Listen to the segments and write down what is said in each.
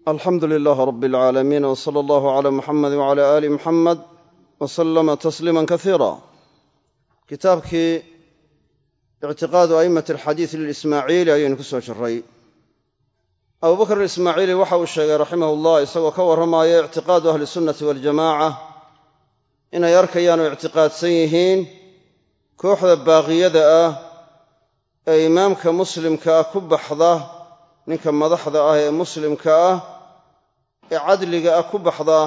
alxamdu lilaah rab alcaalamiin w sala allahu cala muxamedi wcala aali muxamed wa salama tasliima kasiira kitaabkii ictiqaadu a'immati alxadiid lilismaaciili ayaynu ku soo jiray abubakr alismaaciili waxa uu sheegay raximah ullah isagoo ka warramaya ictiqaadu ahli sunnati waljamaca inay arkayaan oo ictiqaadsan yihiin kooxda baaqiyada ah ee imaamka muslimka ah ku baxda ninka madaxda ah ee muslimka ah ee cadliga ah ku baxda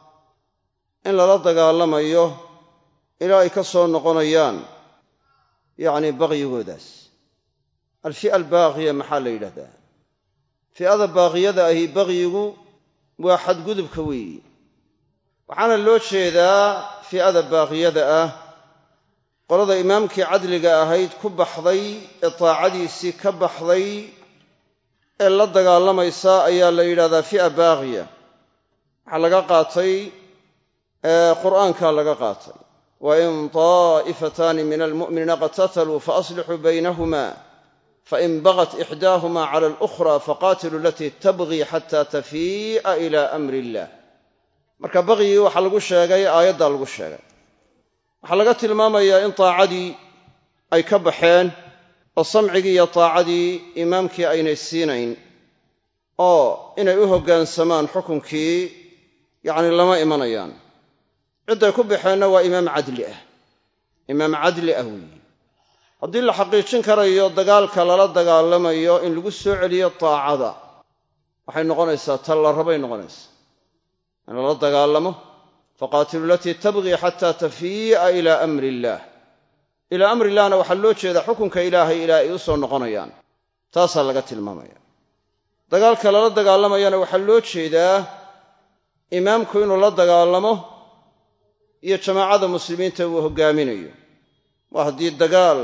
in lala dagaalamayo ilaa ay ka soo noqonayaan yacni baqyigoodaas alfi'a albaaqiya maxaa la yidhahdaa fi'ada baaqiyada ahi baqyigu waa xadgudubka weeyi waxaana loo jeedaa fi'ada baaqiyada ah qolada imaamkii cadliga ahayd ku baxday ee taacadiisii ka baxday ee la dagaalamaysa ayaa la yidhahdaa fi'a baaqiya waxaa laga qaatay qur'aankaa laga qaatay wain taa'ifataani min almu'miniina qatataluu faaslixuu baynahuma fain bagat ixdaahuma cala alukhra faqaatiluu alatii tabgii xata tafii'a ila amri illah marka baqyigii waxaa lagu sheegay aayaddaa lagu sheegay waxaa laga tilmaamayaa in taacadii ay ka baxeen oo samcigii iyo taacadii imaamkii aynay siinayn oo inay u hoggaansamaan xukunkii yacni lama imanayaan cidday ku baxeenna waa imaam cadli ah imaam cadli ah weeye haddii la xaqiijin karayo dagaalka lala dagaalamayo in lagu soo celiyo taacada waxay noqonaysaa tal la rabay noqonaysaa in lala dagaalamo faqaatilu alatii tabgii xataa tafii'a ilaa amri illaah ilaa amri illahna waxaa loo jeedaa xukunka ilaahay ilaa ay u soo noqonayaan taasaa laga tilmaamaya dagaalka lala dagaalamayana waxaa loo jeedaa imaamku inuu la dagaalamo iyo jamaacada muslimiinta uu hoggaaminayo waa haddii dagaal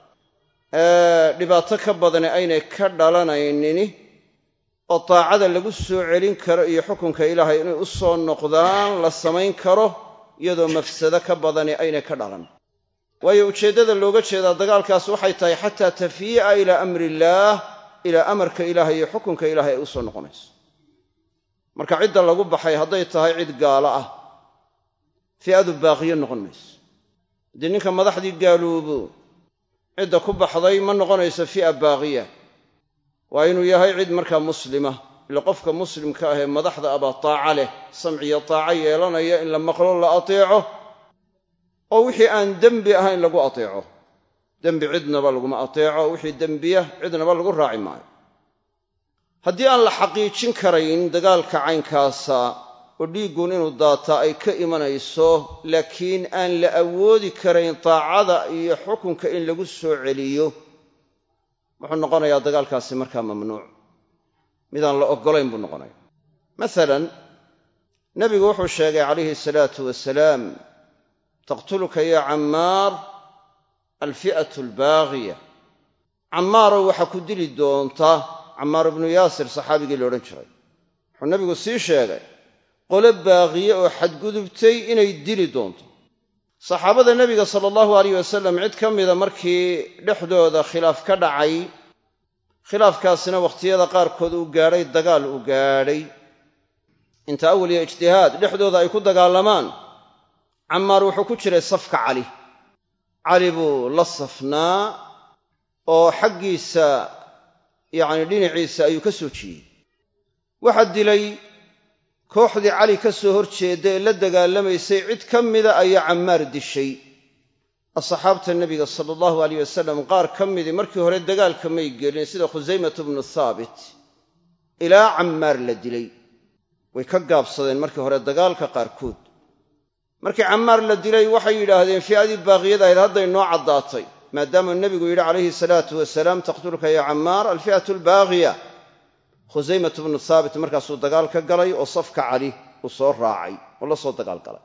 dhibaato ka badani aynay ka dhalanaynini oo taacada lagu soo celin karo iyo xukunka ilaahay inay u soo noqdaan la samayn karo iyadoo mafsado ka badani aynay ka dhalan waayo ujeeddada looga jeedaa dagaalkaas waxay tahay xataa tafii'a ilaa amri illaah ilaa amarka ilaahay iyo xukunka ilaahay ay u soo noqonayso marka cidda lagu baxay hadday tahay cid gaalo ah fi'adu baaqiyo noqon mayso haddii ninka madaxdii gaaloobo cidda ku baxday ma noqonayso fi'a baaqiya waa inuu yahay cid markaa muslima ila qofka muslimka ah ee madaxda abaa taaca leh samciyo taaco yeelanaya in la maqlo la ateeco oo wixii aan dembi ahayn lagu ateeco dembi cidnaba laguma ateeco wixii dembiya cidnaba lagu raaci maayo haddii aan la xaqiijin karayn dagaalka caynkaasa oo dhiiggun inuu daataa ay ka imanayso laakiin aan la awoodi karayn taacada iyo xukunka in lagu soo celiyo wuxuu noqonayaa dagaalkaasi markaa mamnuuc midaan la oggolayn buu noqonaya masalan nebigu wuxuu sheegay calayhi salaatu wasalaam taqtuluka ya cammaar alfi'atu albaaqiya cammaarow waxaa ku dili doonta cammaar ibnu yaasir saxaabigii la odhan jiray wuxuu nebigu sii sheegay qole baaqiye oo xadgudubtay inay dili doonto saxaabada nebiga sala allahu alayh wasalam cid ka mida markii dhexdooda khilaaf ka dhacay khilaafkaasina wakhtiyada qaarkood uu gaadhay dagaal uu gaadhay inta awal iyo ijtihaad dhexdooda ay ku dagaalamaan cammaar wuxuu ku jiray safka cali cali buu la safnaa oo xaggiisa yacni dhinaciisa ayuu ka soo jiiyey waxaa dilay kooxdii cali ka soo hor jeedda ee la dagaalamaysay cid ka mida ayaa cammaar dishay asxaabta nebiga sala allahu aleyh wasalam qaar ka midii markii hore dagaalka may gelin sida khusaymatu bnu thaabit ilaa cammaar la dilay way ka gaabsadeen markii hore dagaalka qaarkood markii cammaar la dilay waxay yidhaahdeen fi'adii baaqiyada ahayd hadday noo caddaatay maadaama nebigu yidhi calayhi salaatu wasalaam taqtulka ya cammaar alfi'atu albaaqiya khusaymatu bnu thaabit markaasuu dagaal ka galay oo safka cali uu soo raacay oo la soo dagaal galay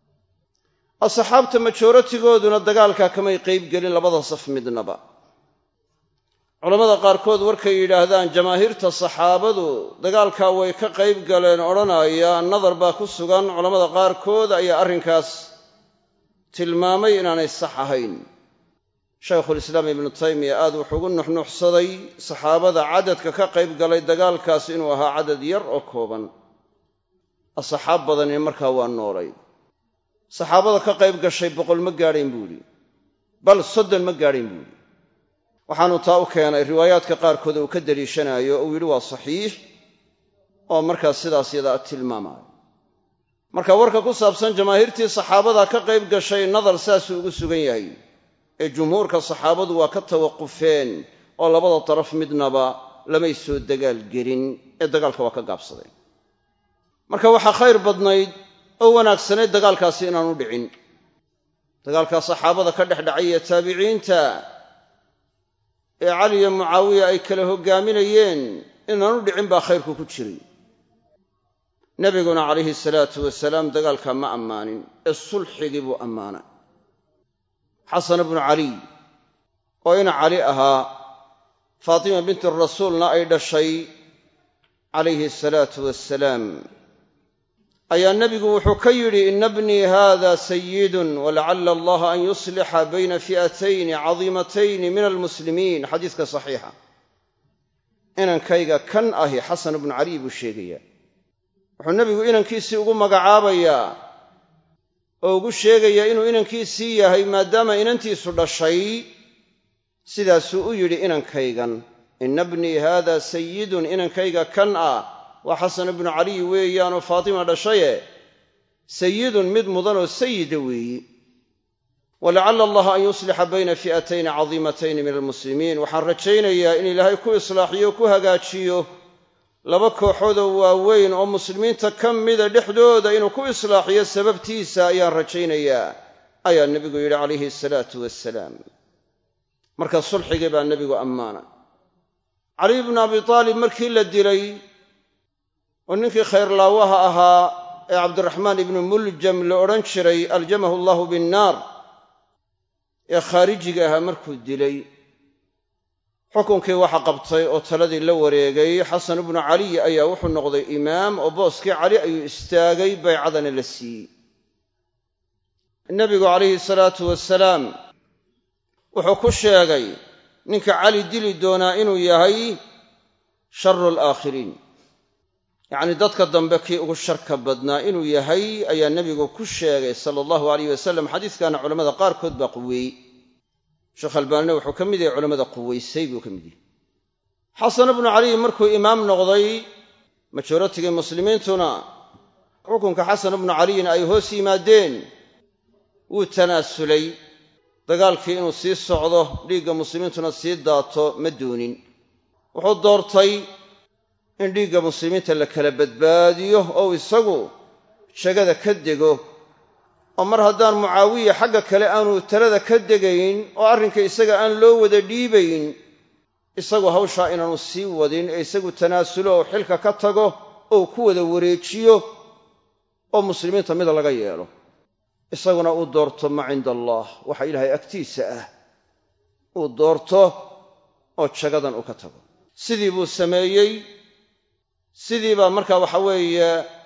asxaabta majoratigooduna dagaalkaa kamay qayb gelin labada saf midnaba culammada qaarkood warkay yidhaahdaan jamaahiirta saxaabadu dagaalkaa way ka qayb galeen odhanaya nadar baa ku sugan culammada qaarkood ayaa arrinkaas tilmaamay inaanay sax ahayn shaykhulislaam ibnu taymiya aad wuxuu ugu nuxnuxsaday saxaabada cadadka ka qayb galay dagaalkaas inuu ahaa cadad yar oo kooban asxaab badani markaa waa noolay saxaabada ka qayb gashay boqol ma gaadhayn buu idhi bal soddon ma gaadhayn buu idhi waxaanu taa u keenay riwaayaadka qaarkood uu ka deliishanaayo uu yidhi waa saxiix oo markaas sidaas yadaa tilmaamaayo marka warka ku saabsan jamaahiirtii saxaabada ka qayb gashay nadar saasuu ugu sugan yahay ee jumhuurka saxaabadu waa ka tawaqufeen oo labada daraf midnaba lamay soo dagaal gelin ee dagaalka waa ka gaabsadeen marka waxaa khayr badnayd oo wanaagsanayd dagaalkaasi inaanu dhicin dagaalkaa saxaabada ka dhex dhacay ee taabiciinta ee cali iyo mucaawiya ay kala hoggaaminayeen inaanu dhicin baa khayrku ku jiray nebiguna calayhi salaatu wasalaam dagaalkaa ma ammaanin ee sulxigii buu ammaanay xasan bnu caliy oo ina cali ahaa faatima binti rasuulna ay dhashay calayhi asalaatu wassalaam ayaa nebigu wuxuu ka yidhi ina bnii haada sayidun walacala allaha an yuslixa bayna fi'atayni cadiimatayni min almuslimiin xadiiska saxiixa inankayga kan ahi xasan bnu caliy buu sheegayaa wuxuu nebigu inankiisii ugu magacaabayaa oo ugu sheegayaa inuu inankiisii yahay maadaama inantiisu dhashay sidaasuu u yidhi inankaygan ina bnii haada sayidun inankayga kan ah waa xasan ibnu caliy weeyaanoo faatima dhashaye sayidun mid mudanoo sayida weeyi walacala allaha an yuslixa bayna fi'atayni cadiimatayni min almuslimiin waxaan rajaynayaa in ilaahay ku islaaxiyo ku hagaajiyo laba kooxoodoo waaweyn oo muslimiinta ka mida dhexdooda inuu ku islaaxiyo sababtiisa ayaan rajaynayaa ayaa nebigu yidhi calayhi asalaatu wassalaam marka sulxigii baa nebigu ammaanay caliy bnu abi taalib markii la dilay oo ninkii khayrlaawaha ahaa ee cabdiraxmaan ibnu muljam la odhan jiray aljamahu allahu binnaar ee khaarijiga ahaa markuu dilay xukunkii waxa qabtay oo taladii la wareegay xasan ibnu caliy ayaa wuxuu noqday imaam oo booskii cali ayuu istaagay baycadana la siiyey nebigu calayhi salaatu wasalaam wuxuu ku sheegay ninka cali dili doonaa inuu yahay sharu alaakhiriin yacnii dadka dambe kii ugu sharka badnaa inuu yahay ayaa nebigu ku sheegay sala allahu alayh wasalam xadiiskaana culammada qaarkood baa quweeyey sheekh albaanina wuxuu ka mid yahay culammada quwaysay buu ka mid yahay xasan ibnu caliy markuu imaam noqday majoritigii muslimiintuna xukunka xasan ibnu caliyin ay hoos yimaadeen wuu tanaasulay dagaalkii inuu sii socdo dhiigga muslimiintuna sii daato ma doonin wuxuu doortay in dhiigga muslimiinta la kala badbaadiyo oo isagu jagada ka dego oo mar haddaan mucaawiya xagga kale aanu talada ka degayn oo arrinka isaga aan loo wada dhiibayn isagu hawshaa inaanu sii wadin ee isagu tanaasulo oo xilka ka tago oo ku wada wareejiyo oo muslimiinta mid laga yeelo isaguna uu doorto ma cinda allaah waxa ilaahay agtiisa ah uu doorto oo jagadan uu ka tago sidii buu sameeyey sidii baa marka waxa weeye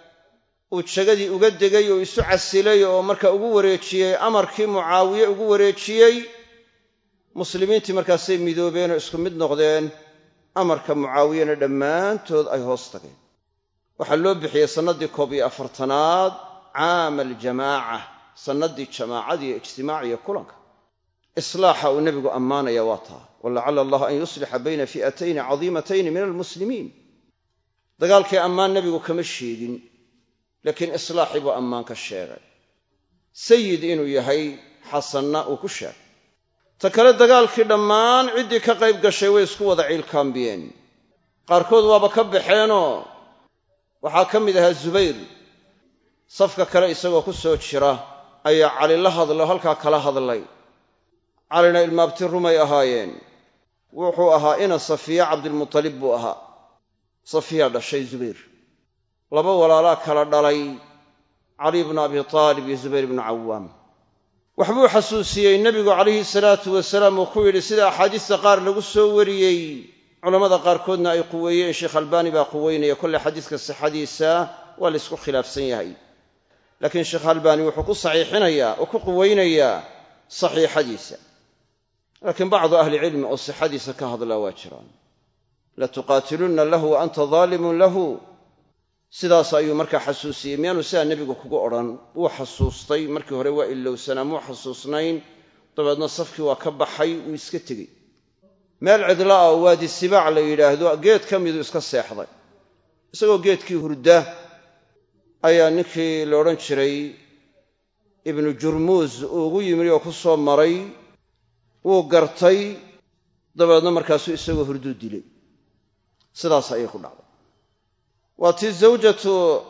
uu jagadii uga degay oo isu casilay oo marka ugu wareejiyey amarkii mucaawiye ugu wareejiyey muslimiintii markaasay midoobeen oo isku mid noqdeen amarka mucaawiyena dhammaantood ay hoos tageen waxaa loo bixiyey sannaddii koob iyo afartanaad caama aljamaaca sannaddii jamaacadii ijtimaaciyo kulanka islaaxa uu nebigu ammaanaya waa taa walacala allah an yuslixa bayna fi'atayni cadiimatayni min almuslimiin dagaalkii ammaan nebigu kama sheegin laakiin islaaxii buu ammaan ka sheegay sayid inuu yahay xasanna uu ku sheegay ta kale dagaalkii dhammaan ciddii ka qayb gashay way isku wada ciilkaambiyeen qaarkood waaba ka baxeenoo waxaa ka mid ahaa zubayr safka kale isagoo ku soo jira ayaa cali la hadlo halkaa kala hadlay calina ilmaabti rumay ahaayeen wuxuu ahaa ina safiya cabdilmutalib buu ahaa safiya dhashay zubayr laba walaalaa kala dhalay cali bnu abi taalib iyo zubayr ibnu cawaam waxbuu xasuusiyey nebigu calayhi salaatu wasalaam uu ku yidhi sida axaadiista qaar lagu soo wariyey culammada qaarkoodna ay quweeyeen sheekh albaani baa quweynaya kolley xadiiska sixadiisa waa la ysku khilaafsan yahay laakiin sheekh albaani wuxuu ku saxiixinayaa oo ku quweynayaa saxiixadiisa laakiin bacdu ahlicilmi oo sixadiisa ka hadlaa waa jiraan latuqaatilunna lahu wa anta daalimun lahu sidaas ayuu markaa xasuusiyey miyaanu sidaa nebigu kugu odhan wuu xasuustay markii hore waa ilowsanaa muu xasuusnayn dabeedna safkii waa ka baxay wuu iska tegey meel cidla ah oo waadi sibaac la yidhaahdo geed ka miduu iska seexday isagoo geedkii hurda ayaa ninkii la odhan jiray ibnu jurmuus uu ugu yimid oo ku soo maray wuu gartay dabeedna markaasuu isagoo hurduu dilay sidaas ayay ku dhacday waa tii zawjatu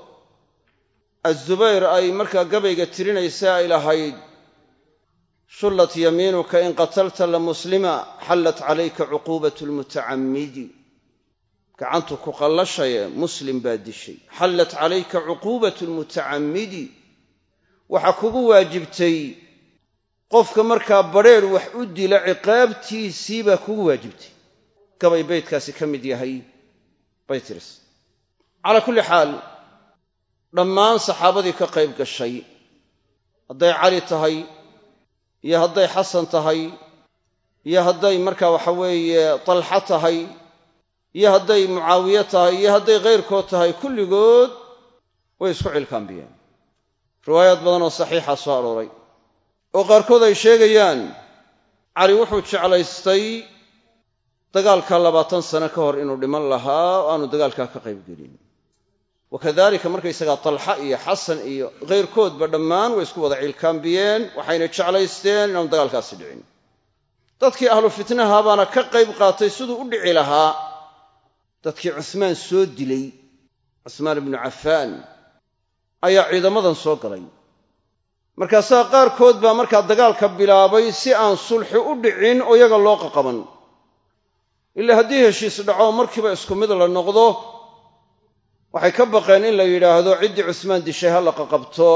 azubayr ay markaa gabayga tirinaysa ay lahayd shullat yamiinuka in qatalta la muslima xallat calayka cuquubatu lmutacammidi gacantu ku qallashaye muslim baa dishay xallat calayka cuquubatu lmutacammidi waxaa kugu waajibtay qofka markaa badrheer wax u dila ciqaabtiisii baa kugu waajibtay gabay baydkaasi ka mid yahay bay tiris calaa kulli xaal dhammaan saxaabadii ka qayb gashay hadday cali tahay iyo hadday xasan tahay iyo hadday markaa waxa weeye talxa tahay iyo hadday mucaawiye tahay iyo hadday khayrkood tahay kulligood way isku cilkaambiyeen riwaayaad badan oo saxiixa soo arooray oo qaarkood ay sheegayaan cali wuxuu jeclaystay dagaalka labaatan sano ka hor inuu dhiman lahaa oo aanu dagaalkaa ka qaybgelin wakadalika markaysagaa talxa iyo xasan iyo khayrkoodba dhammaan way isku wada cilkaambiyeen waxayna jeclaysteen inaanu dagaalkaasi dhicin dadkii ahlu fitnaha baana ka qayb qaatay siduu u dhici lahaa dadkii cuhmaan soo dilay cuhmaan ibnu cafaan ayaa ciidamadan soo galay markaasaa qaarkood baa markaa dagaalka bilaabay si aan sulxi u dhicin oo iyaga loo qaqaban ilaa haddii heshiis dhaco markiiba isku mid la noqdo waxay ka baqeen in la yidhaahdo ciddii cusmaan dishay ha la qaqabto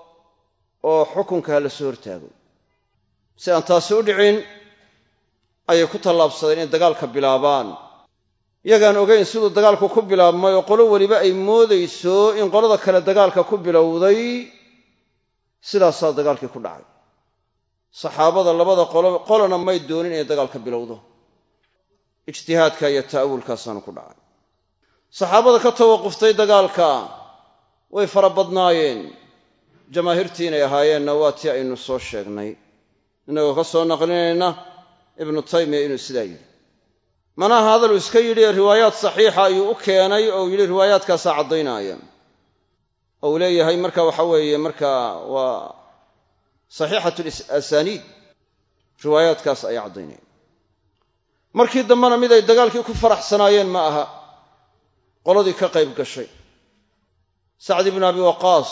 oo xukunka ha la soo hortaago si aan taasi u dhicin ayay ku tallaabsadeen inay dagaalka bilaabaan iyagaan ogayn siduu dagaalku ku bilaabmay oo qolo weliba ay moodayso in qolada kale dagaalka ku bilowday sidaasaa dagaalkii ku dhacay saxaabada labada qolo qolona may doonin inay dagaalka bilowdo ijtihaadka iyo ta'awulkaasaanu ku dhacay saxaabada ka tawaquftay dagaalka way fara badnaayeen jamaahiirtii inay ahaayeenna waa tii aynu soo sheegnay innagoo ka soo naqlinayna ibnu taymiya inuu sidaa yidhi manaha hadaluu iska yidhi ee riwaayaad saxiixa ayuu u keenay oo uu yidhi riwaayaadkaasaa caddaynaya oo uu leeyahay marka waxa weeye marka waa saxiixatu asaniid riwaayaadkaas ayaa caddaynaya markii dambena mid ay dagaalkii ku faraxsanaayeen ma aha qoladii ka qayb gashay sacd ibnu abi waqaas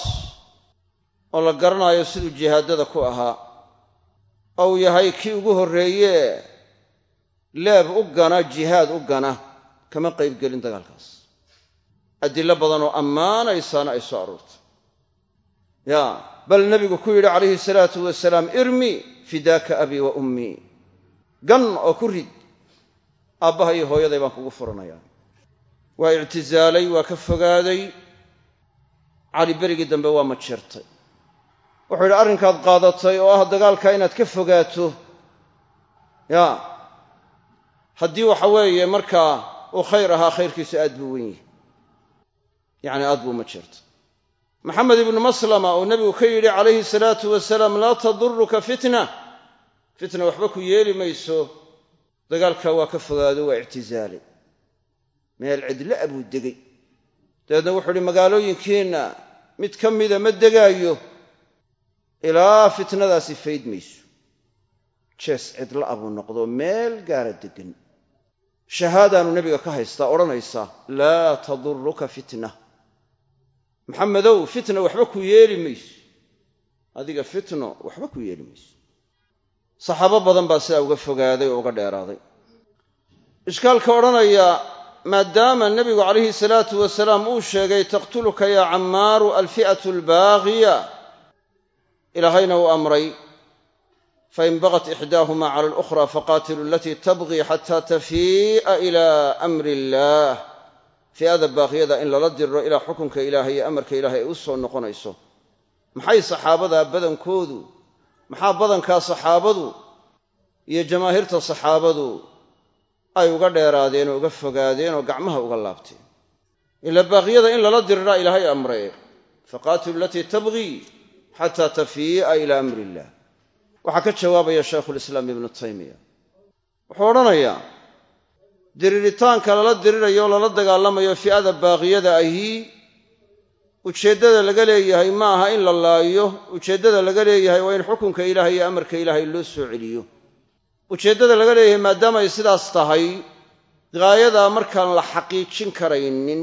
oo la garanayo siduu jihaadada ku ahaa oo uu yahay kii ugu horreeye leeb u gana jihaad u gana kama qaybgelin dagaalkaas adillo badanoo ammaanaysaana ay soo aroortay ya bal nebigu ku yidhi calayhi salaatu wasalaam irmi fidaaka abii wa ummii gan oo ku rid aabbaha iyo hooyaday baan kugu furanayaa waa ictisaalay waa ka fogaaday cali berigii dambe waa majeertay wuxuu yidhi arrinkaad qaadatay oo ah dagaalka inaad ka fogaato ya haddii waxa weeye markaa uu khayr ahaa khayrkiisu aad buu wen yahay yacni aad buu majeertay maxamed ibnu maslama uu nebigu ka yidhi calayhi salaatu wasalaam laa taduruka fitna fitna waxba ku yeeli mayso dagaalka waa ka fogaado waa ictisaalay meel cidla'a buu degay dabeedna wuxuu uhi magaalooyinkiinna mid ka mida ma degaayo ilaa fitnadaasi fayd mayso jees cidla'a buu noqdo meel gaara deggan shahaadaanu nebiga ka haystaa odhanaysa laa taduruka fitna maxamedow fitna waxba ku yeeli mayso adiga fitno waxba ku yeeli mayso saxaabo badan baa sidaa uga fogaaday oo uga dheeraaday ishkaalka odhanaya maadaama nebigu calayhi salaatu wasalaam uu sheegay taqtuluka yaa cammaaru alfi'atu albaaqiya ilaahayna uu amray fain bagat ixdaahuma cala alukhra faqaatilu alatii tabqii xataa tafii'a ila amri illaah fi'ada baaqiyada in lala dirro ilaa xukunka ilaahay iyo amarka ilaahay ay u soo noqonayso maxay saxaabadaa badankoodu maxaa badankaa saxaabadu iyo jamaahiirta saxaabadu ay uga dheeraadeen oo uga fogaadeen oo gacmaha uga laabteen ila baaqiyada in lala diriraa ilaahay amree faqaatilu alatii tabgii xataa tafii'a ilaa amri illah waxaa ka jawaabaya shaykhulislaam ibnu taymiya wuxuu odhanayaa diriritaanka lala dirirayo oo lala dagaalamayo fi'ada baaqiyada ahi ujeeddada laga leeyahay ma aha in la laayo ujeeddada laga leeyahay waa in xukunka ilaahay iyo amarka ilaahay loo soo celiyo ujeeddada laga leeyahay maadaama ay sidaas tahay gaayadaa markaan la xaqiijin karaynin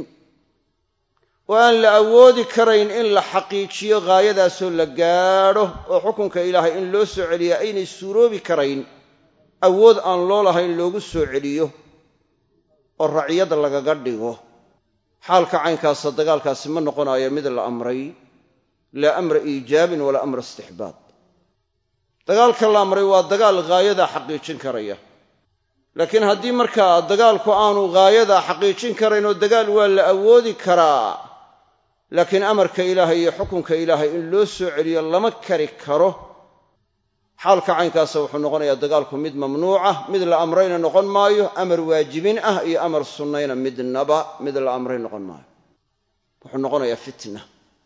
oo aan la awoodi karayn in la xaqiijiyo gaayadaasoo la gaadho oo xukunka ilaahay in loo soo celiya aynay suuroobi karayn awood aan loo lahayn loogu soo celiyo oo raciyada lagaga dhigo xaalka caynkaasa dagaalkaasi ma noqonayo mid la amray laa amra iijaabin walaa amra istixbaab dagaalka la amray waa dagaal gaayadaa xaqiijin karaya laakiin haddii markaa dagaalku aanu gaayadaa xaqiijin karayn oo dagaal waa la awoodi karaa laakiin amarka ilaahay iyo xukunka ilaahay in loo soo celiyo lama kari karo xaalka caynkaasa wuxuu noqonayaa dagaalku mid mamnuuca mid la amrayna noqon maayo amar waajibin ah iyo amar sunnayna midnaba mid la amray noqon maayo wuxuu noqonayaa fitna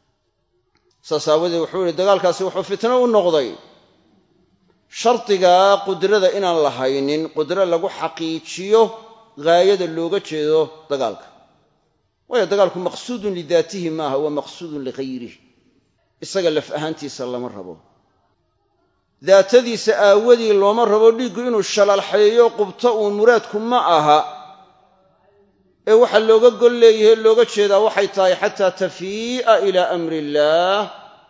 saas aawadeed wuxuu yihi dagaalkaasi wuxuu fitno u noqday shardigaa qudrada inaan la haynin qudro lagu xaqiijiyo gaayada looga jeedo dagaalka waayo dagaalku maqsuudun lidaatihi maaha waa maqsuudun lihayrih isaga laf ahaantiisa lama rabo daatadiisa aawadii looma rabo dhiiggu inuu shalalxeeyo qubto uun muraadku ma aha ee waxaa looga gol leeyahay looga jeedaa waxay tahay xataa tafii'a ilaa amri illaah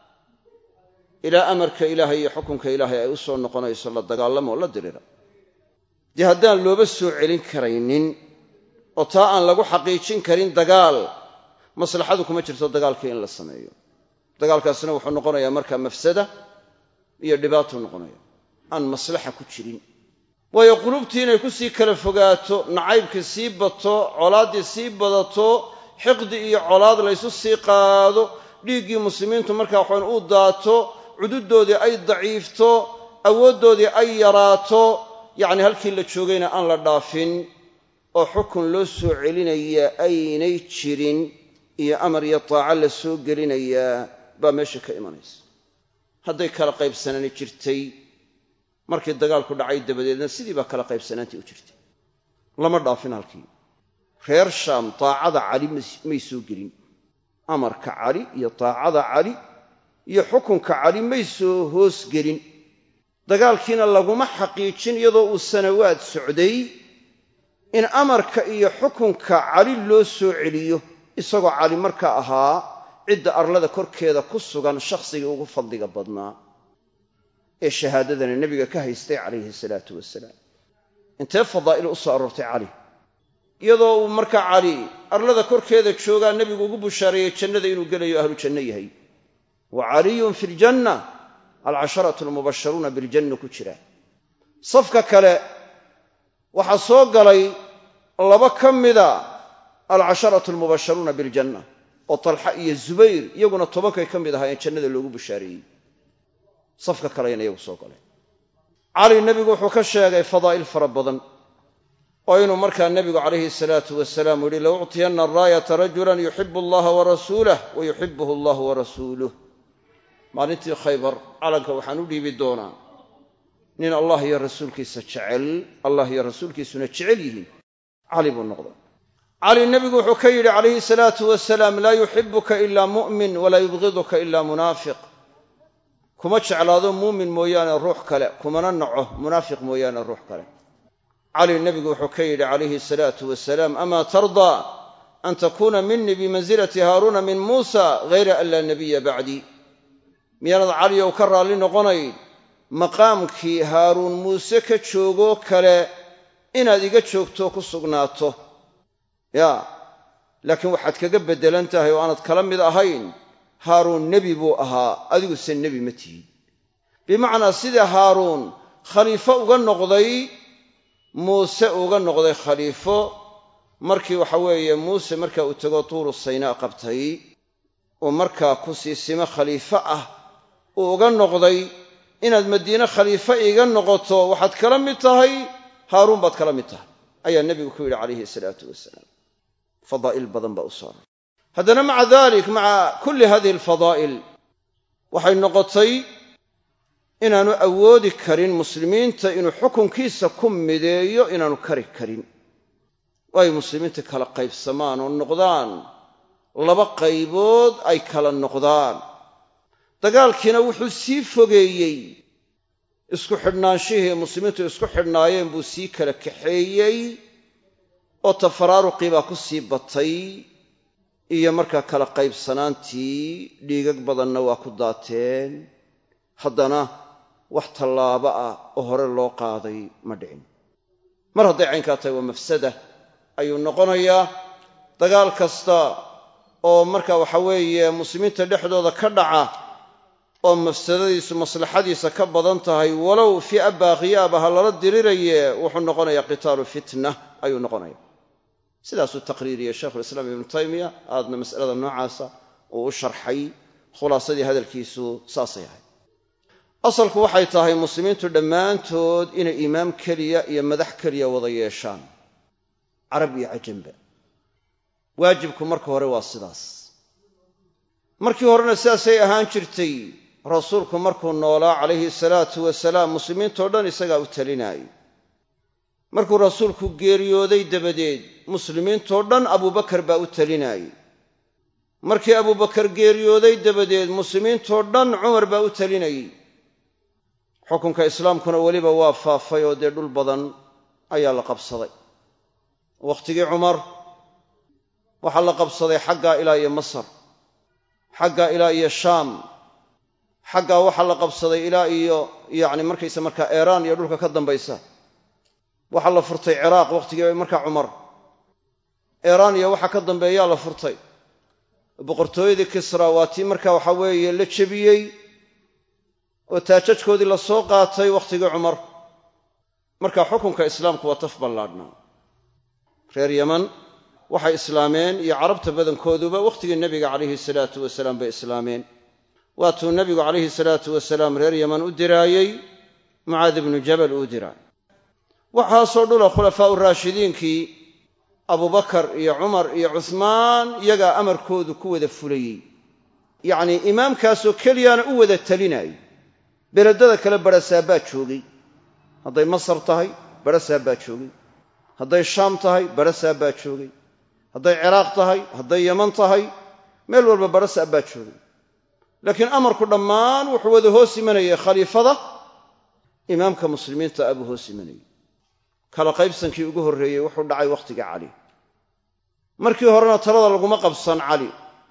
ilaa amarka ilaahay iyo xukunka ilaahay ay u soo noqonayso la dagaalamo la dirira dee haddaan looba soo celin karaynin oo taa aan lagu xaqiijin karin dagaal maslaxadu kuma jirto dagaalkii in la sameeyo dagaalkaasina wuxuu noqonayaa markaa mafsada iyo dhibaatuu noqonaya aan maslaxa ku jirin waayo qulubtii inay ku sii kala fogaato nacaybkii sii bato colaaddii sii badato xiqdi iyo colaad laysu sii qaado dhiiggii muslimiintu markaa waxaan u daato cududoodii ay daciifto awooddoodii ay yaraato yacni halkii la joogayna aan la dhaafin oo xukun loo soo celinaya aynay jirin iyo amar iyo taaco la soo gelinayaa baa meesha ka imanaysa hadday kala qaybsanaani jirtay markii dagaalku dhacay dabadeedna sidii baa kala qaybsanaantii u jirtay lama dhaafin halkii reer shaam taacada cali may soo gelin amarka cali iyo taacada cali iyo xukunka cali may soo hoos gelin dagaalkiina laguma xaqiijin iyadoo uu sanawaad socday in amarka iyo xukunka cali loo soo celiyo isagoo cali marka ahaa cidda arlada korkeeda ku sugan shakhsigii ugu fadliga badnaa ee shahaadadana nebiga ka haystay calayhi salaatu wasalaam intee fadaa'il u soo aroortay cali iyadoo uu markaa cali arlada korkeeda joogaa nebigu ugu bushaareeyey jannada inuu gelayo ahlu janno yahay wa caliyun fi ljanna alcasharatu almubasharuuna biljanna ku jira safka kale waxaa soo galay laba ka mida alcasharatu almubasharuuna biljanna oo talxa iyo zubayr iyaguna tobankay ka mid ahaayeen jannada loogu bushaareeyey safka kaleyna iyagu soo galeen cali nebigu wuxuu ka sheegay fadaa'il fara badan oo inuu markaa nebigu calayhi salaatu wasalaam yihi la uctiyanna araayata rajulan yuxibu allaha warasuulah wa yuxibuhu allahu warasuuluh maalintii khaybar calanka waxaan u dhiibi doonaa nin allah iyo rasuulkiisa jecel allah iyo rasuulkiisuna jecel yihiin cali buu noqday cali nebigu wuxuu ka yidhi calayhi salaatu wasalaam laa yuxibuka ilaa mu'min walaa yubgiduka ilaa munaafiq kuma jeclaado muumin mooyaane ruux kale kumana naco munaafiq mooyaane ruux kale cali nebigu wuxuu ka yidhi calayhi salaatu wasalaam amaa tardaa an takuuna minii bimansilati haaruuna min muusa hayra an laa nabiya bacdii miyaanad caliyow ka raalli noqonayn maqaamkii haaruun muuse ka joogoo kale inaad iga joogto ku sugnaato yaa laakiin waxaad kaga beddelan tahay oo aanad kala mid ahayn haaruun nebi buu ahaa adiguse nebi ma tihid bimacnaa sida haaruun khaliifo uga noqday muuse uga noqday khaliifo markii waxa weeye muuse marka uu tego tuuru saynaa qabtay uu markaa ku sii simo khaliifo ah uu uga noqday inaad madiine khaliifo iiga noqoto waxaad kala mid tahay haaruun baad kala mid tahay ayaa nebigu ku yidhi calayhi salaatu wasalaam fadaa'il badan baa u saaran haddana maca dalik maca kulli hadihi alfadaa'il waxay noqotay inaanu awoodi karin muslimiinta inuu xukunkiisa ku mideeyo inaanu kari karin oo ay muslimiinta kala qaybsamaan oo noqdaan laba qaybood ay kala noqdaan dagaalkiina wuxuu sii fogeeyey isku xidhnaanshihii muslimiintu isku xidhnaayeen buu sii kala kaxeeyey oo tafaraaruqii baa ku sii batay iyo markaa kala qaybsanaantii dhiigag badanna waa ku daateen haddana wax tallaabo ah oo hore loo qaaday ma dhicin mar hadday caynkaa tahay waa mafsada ayuu noqonayaa dagaal kasta oo marka waxa weeye muslimiinta dhexdooda ka dhaca oo mafsadadiisu maslaxadiisa ka badan tahay walow fi'a baaqiyaaba ha lala diriraye wuxuu noqonayaa qitaalu fitna ayuu noqonaya sidaasuu taqriiriyey sheikhulislaam ibnu taymiya aadna mas'alada noocaasa uu u sharxay khulaasadii hadalkiisu saasay ahayd asalku waxay tahay muslimiintu dhammaantood inay imaam keliya iyo madax keliya wada yeeshaan carab iyo cajamba waajibku marka hore waa sidaas markii horena sidaasay ahaan jirtay rasuulku markuu noolaa calayhi salaatu wasalaam muslimiintoo dhan isagaa u talinaayo markuu rasuulku geeriyooday dabadeed muslimiintoo dhan abuubakar baa u talinaayey markii abuubakar geeriyooday dabadeed muslimiintoo dhan cumar baa u talinayey xukunka islaamkuna weliba waa faafay oo dee dhul badan ayaa la qabsaday wakhtigii cumar waxaa la qabsaday xaggaa ilaa iyo masar xaggaa ilaa iyo shaam xaggaa waxaa la qabsaday ilaa iyo yacni markaysa markaa eeraan iyo dhulka ka dambaysa waxaa la furtay ciraaq wakhtigii markaa cumar eeraan iyo waxa ka dambeeyaa la furtay boqortooyadii kisra waa tii marka waxa weeye la jebiyey oo taajajkoodii la soo qaatay wakhtigii cumar marka xukunka islaamku waa taf ballaadhnaa reer yaman waxay islaameen iyo carabta badankooduba wakhtigii nebiga calayhi salaatu wasalaam bay islaameen waatuu nebigu calayhi salaatu wasalaam reer yaman u diraayey mucaad ibnu jabal uu diraay waxaasoo dhula khulafaa'u raashidiinkii abubakar iyo cumar iyo cuhmaan iyagaa amarkoodu ku wada fulayey yacnii imaamkaasoo keliyaana u wada talinayay beledada kale barasaa baa joogay hadday masar tahay barasaa baa joogay hadday shaam tahay barasaa baa joogay hadday ciraaq tahay hadday yaman tahay meel walba barasaa baa joogay laakiin amarku dhammaan wuxuu wada hoos imanayay khaliifada imaamka muslimiinta abuu hoos imanayay kala qaybsankii ugu horreeyey wuxuu dhacay wakhtiga cali markii horena talada laguma qabsan cali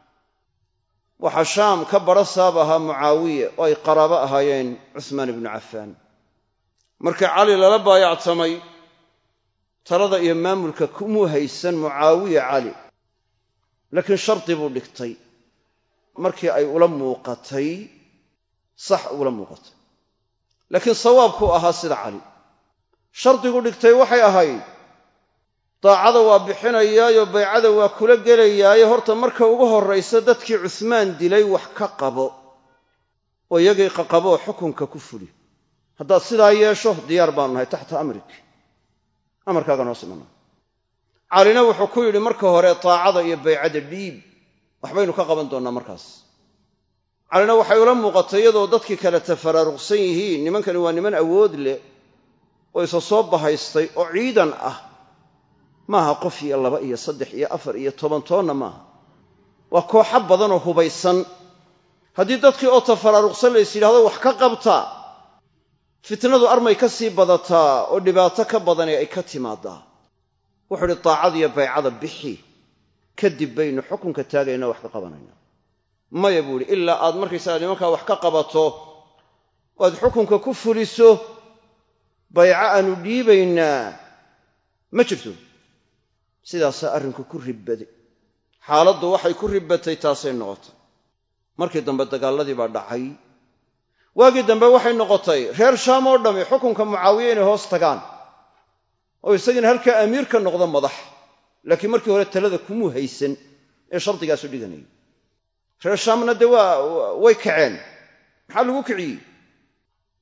waxaa shaam ka barasaab ahaa mucaawiye oo ay qaraabo ahaayeen cuhmaan ibnu cafaan markii cali lala baayactamay talada iyo maamulka kumuu haysan mucaawiye cali laakiin shardi buu dhigtay markii ay ula muuqatay sax ula muuqatay laakiin sawaabkuu ahaa sida cali shardigu dhigtay waxay ahayd daacada waa bixinayaayo baycada waa kula gelayaayo horta marka ugu horraysa dadkii cusmaan dilay wax ka qabo oo iyagii qaqaboo xukunka ku fuli haddaad sidaa yeesho diyaar baanu nahay taxta amrik amarkaagaan hoos imanna calina wuxuu ku yidhi marka hore daacada iyo baycada dhiib waxbaynu ka qaban doonnaa markaas calina waxay ula muuqatay iyadoo dadkii kale tafaraaruqsan yihiin nimankani waa niman awood leh oo isa soo bahaystay oo ciidan ah maaha qof iyo laba iyo saddex iyo afar iyo toban toonna maaha waa kooxo badanoo hubaysan haddii dadkii oo tafaraaruqsan lays yidhahdo wax ka qabta fitnadu armay ka sii badataa oo dhibaato ka badani ay ka timaadaa wuxuu idhi daacadiyo baycada bixi kadib baynu xukunka taagaynaa wax ka qabanayna maya buu idhi ilaa aad markaysaga nimankaa wax ka qabato oo aad xukunka ku fuliso bayco aanu dhiibaynaa ma jirto sidaasaa arrinku ku ribbaday xaaladdu waxay ku ribbatay taasay noqotay markii dambe dagaalladii baa dhacay waagii dambe waxay noqotay reer shaam oo dhammi xukunka mucaawiye inay hoos tagaan oo isagiina halkaa amiir ka noqdo madax laakiin markii hore talada kumuu haysan ee shardigaasu dhiganayay reer shaamna dee waa way kaceen maxaa lagu kiciyey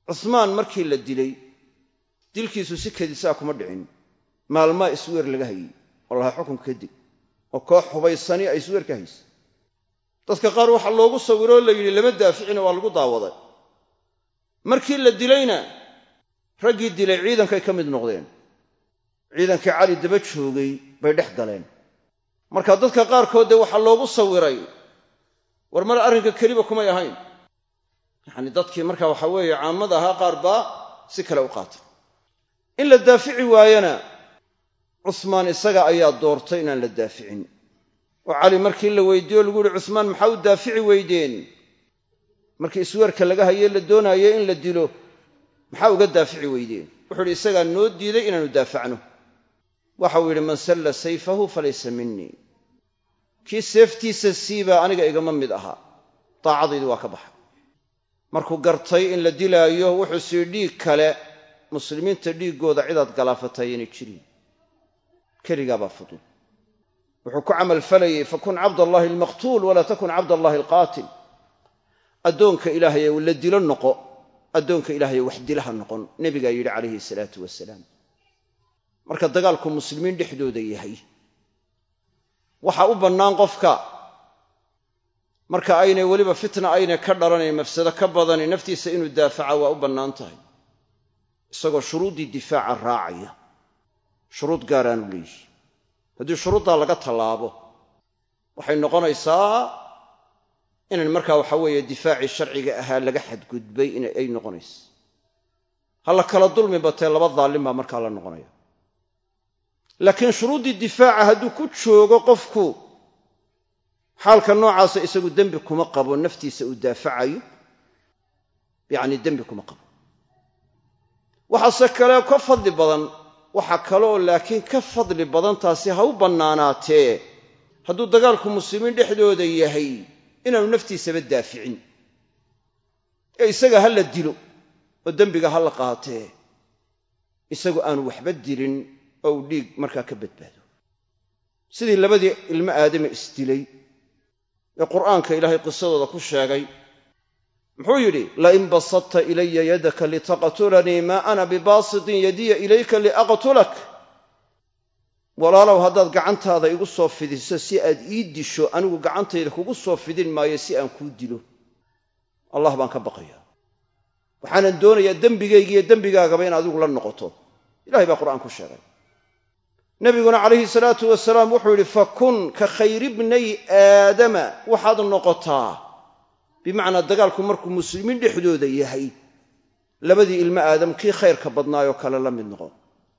cusmaan markii la dilay dilkiisu si kedisaa kuma dhicin maalmaa isweer laga hayey oo lahaa xukunka kadib oo koox hubaysani ay isweer ka haysa dadka qaar waxaa loogu sawiroo la yidhi lama daaficina waa lagu daawaday markii la dilayna raggii dilay ciidankay ka mid noqdeen ciidankii cali daba joogay bay dhex galeen marka dadka qaarkood dee waxaa loogu sawiray war mar arrinka keliba kumay ahayn yacni dadkii marka waxa weeye caamada ahaa qaar baa si kale u qaatay in la daafici waayana cusmaan isaga ayaa doortay inaan la daaficin oo cali markii la weydiiyo lagu yihi cusmaan maxaa u daafici weydeen markii isweerka laga haye la doonaayo in la dilo maxaa uga daafici weydeen wuxuu idhi isagaa noo diiday inaanu daafacno waxau yidhi man salla sayfahu falaysa minii kii seeftiisa siibaa aniga igama mid ahaa daacadaydi waa ka baxa markuu gartay in la dilaayo wuxuu sii dhiig kale muslimiinta dhiiggooda cidaad galaafatay inay jiriin keligaabaa fudud wuxuu ku camalfalayey fakun cabdallaahi almaqtuul walaa takun cabdallaahi alqaatil addoonka ilaahaye la dilo noqo addoonka ilaahaye wax dilaha noqon nebigaa yidhi calayhi salaatu wasalaam marka dagaalku muslimiin dhexdooda yahay waxaa u bannaan qofka marka aynay weliba fitna aynay ka dhalanayn mafsado ka badani naftiisa inuu daafaca waa u bannaan tahay isagoo shuruuddii difaaca raacaya shuruud gaaraanu leeyihi haddii shuruuddaa laga tallaabo waxay noqonaysaa inan markaa waxa weeye difaacii sharciga ahaa laga xadgudbay ay noqonaysa ha la kala dulmi batee laba daallim baa markaa la noqonaya laakiin shuruuddii difaaca hadduu ku joogo qofku xaalka noocaasa isagu dembi kuma qabo naftiisa uu daafacayo yacni dembi kuma qabo waxaase kale ka fadli badan waxaa kaleoo laakiin ka fadli badan taasi ha u bannaanaatee hadduu dagaalku muslimiin dhexdooda yahay inaanu naftiisaba daaficin ee isaga ha la dilo oo dembiga ha la qaatee isagu aanu waxba dilin oo uu dhiig markaa ka badbaado sidii labadii ilmo aadame isdilay ee qur'aanka ilaahay qisadooda ku sheegay muxuu yidhi lain basadta ilaya yadaka litaqtulanii maa ana bibaasitin yadiya ilayka liaqtulak walaalow haddaad gacantaada igu soo fidiso si aad ii disho anigu gacantayda kugu soo fidin maayo si aan kuu dilo allah baan ka baqayaa waxaanan doonayaa dembigaygiiyo dembigaagaba in adigu la noqoto ilahay baa qur'aan ku sheegay nabiguna calayhi salaatu wasalaam wuxuu yidhi fakun ka khayri bnay aadama waxaad noqotaa bimacnaa dagaalku markuu muslimiin dhexdooda yahay labadii ilmo aadam kii khayrka badnaayoo kale la mid noqo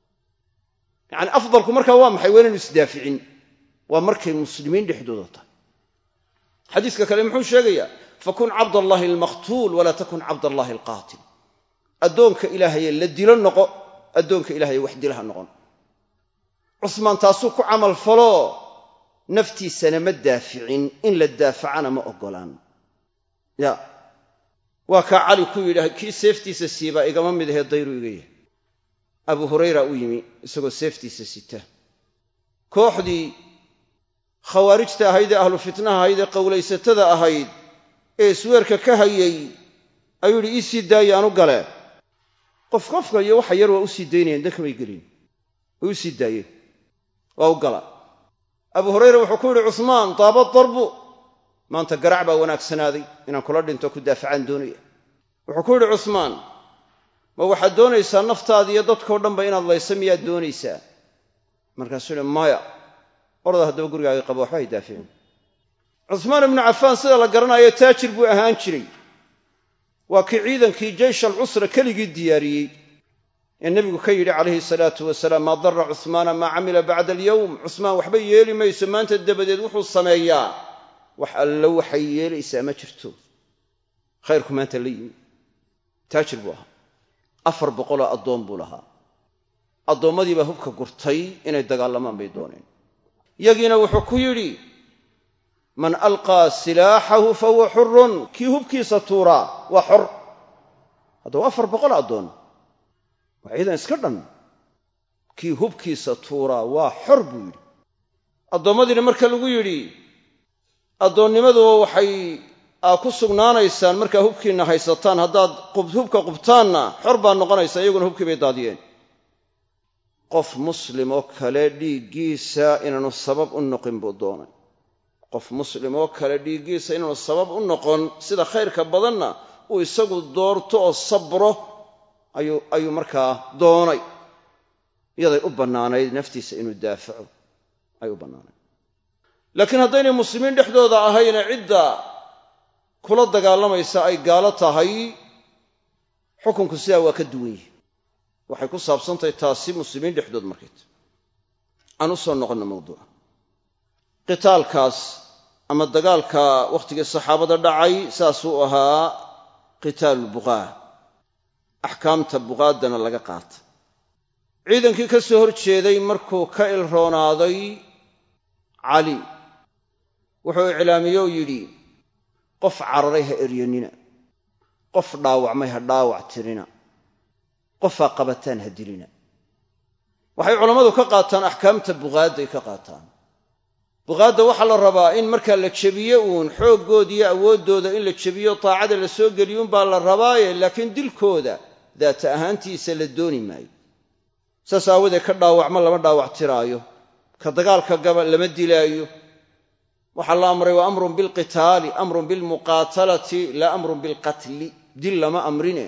yacni afdalku markaa waa maxay waa inaynu isdaaficin waa markay muslimiin dhexdooda tahay xadiiska kale muxuu sheegayaa fakun cabdallaahi almaqtuul walaa takun cabdallaahi alqaatil addoonka ilaahaye la dilo noqo addoonka ilahaye wax dilaha noqon cusmaan taasuu ku camal faloo naftiisana ma daaficin in la daafacana ma oggolaan ya waa kaa cali ku yidhi kii seeftiisa siibaa igama mid ahee dayru iga yahay abu hurayra u yimi isagoo seeftiisa sita kooxdii khawaarijta ahayd ee ahlu fitnaha ahayd ee qowlaysatada ahayd ee isweerka ka hayay ayuu yidhi ii sii daaye aanu gale qof qofka iyo waxa yar waa u sii daynayeen dankamay gelin way u sii daayeen waa u gala abu hurayra wuxuu ku yidhi cusmaan daaba darbu maanta garac baa wanaagsanaaday inaan kula dhinto ku daafacaan doonaya wuxuu ku yidhi cusmaan ma waxaad doonaysaa naftaada iyo dadkao dhanba inaad laysa miyaad doonaysaa markaasuu yidhi maya orda haddaba gurigaaga qaba waxba hay daaficin cusmaan ibnu cafaan sida la garanayo taajir buu ahaan jiray waa kii ciidankii jeysh alcusra keligii diyaariyey ee nebigu ka yidhi calayhi salaatu wasalaam maa darra cusmaana maa camila bacda alyowm cusmaan waxba yeeli mayso maanta dabadeed wuxuu sameeyaa wax allo waxay yeelaysaa ma jirto khayrku maanta la yimi taajir buu ahaa afar boqoloo addoon buu lahaa addoommadiibaa hubka gurtay inay dagaalamaan bay dooneen yagiina wuxuu ku yidhi man alqaa silaaxahu fahuwa xurun kii hubkiisa tuuraa waa xor haddaba afar boqol addoon waa ciidan iska dhan kii hubkiisa tuuraa waa xor buu yidhi addoommadiina marka lagu yidhi addoonnimaduba waxay aa ku sugnaanaysaan markaa hubkiinna haysataan haddaad hubka qubtaanna xor baa noqonaysa iyaguna hubkii bay daadiyeen qof muslim oo kale dhiiggiisa inaanu sabab u noqin buu doonay qof muslim oo kale dhiiggiisa inaanu sabab u noqon sida khayrka badanna uu isagu doorto oo sabro ayuu markaa doonay iyaday u bannaanayd naftiisa inuu daafaco ay u bannaanayd laakiin haddaynay muslimiin dhexdooda ahayne cidda kula dagaalamaysa ay gaalo tahay xukunku sidaa waa ka duwan yihi waxay ku saabsantahay taasi muslimiin dhexdood markayt aan u soo noqonno mawduuca qitaalkaas ama dagaalka wakhtigii saxaabada dhacay saasuu ahaa qitaalu buqaa axkaamta buqaaddana laga qaata ciidankii ka soo hor jeeday markuu ka ilroonaaday cali wuxuu iclaamiyey oo yidhi qof cararay ha eryanina qof dhaawacmay ha dhaawac tirina qofaa qabataan ha dilina waxay culammadu ka qaataan axkaamta buqaadday ka qaataan buqaadda waxaa la rabaa in markaa la jebiye uun xooggood iyo awooddooda in la jebiyo taacada la soo geliyuunbaa la rabaaye laakiin dilkooda daata ahaantiisa la dooni maayo saas aawadeed ka dhaawacmo lama dhaawac tiraayo ka dagaalka gaba lama dilaayo waxaa la amray wa amrun bilqitaali amrun bilmuqaatalati laa amrun bilqatli dil lama amrine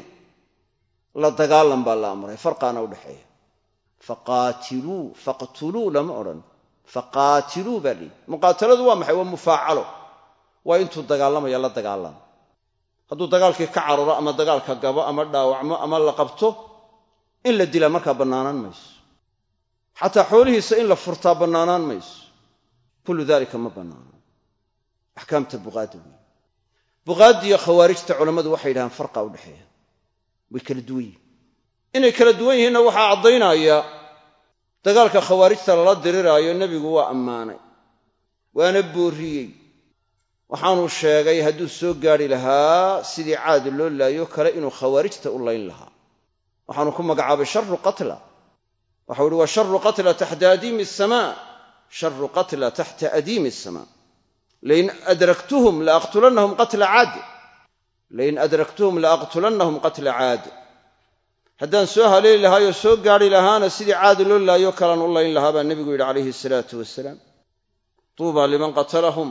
la dagaalan baa la amray farqaana udhexeeya faqaatiluu faqtuluu lama odhan faqaatiluu baa lihi muqaataladu waa maxay waa mufaacalo waa intuu dagaalamaya la dagaalama hadduu dagaalkii ka cararo ama dagaalka gabo ama dhaawacmo ama la qabto in la dilaa markaa bannaanaan mayso xataa xoolihiisa in la furtaa bannaanaan mayso kullu dalika ma bannaano axkaamta buqaadda wey buqaaddiiyo khawaarijta culammadu waxay yidhahaan farqa udhexeeya way kala duwan yihin inay kala duwan yihiinna waxaa caddaynaya dagaalka khawaarijta lala diriraayo nebigu waa ammaanay waana boorriyey waxaanuu sheegay hadduu soo gaadhi lahaa sidii caadi loo laayo kale inuu khawaarijta u layn lahaa waxaanu ku magacaabay sharu qatla waxau ihi waa sharu qatla taxta adiimi asamaa sharu qatla taxta adiimi asamaa lain adraktuhum laaqtulannahum qatla caad lain adraktuhum laaqtulannahum qatla caad haddaan soo haleeli lahaayoo soo gaadhi lahaana sidii caadi loo laayo kalaan u layn lahaa baa nebigu yidhi calayhi salaatu wasalaam tuuba liman qatalahum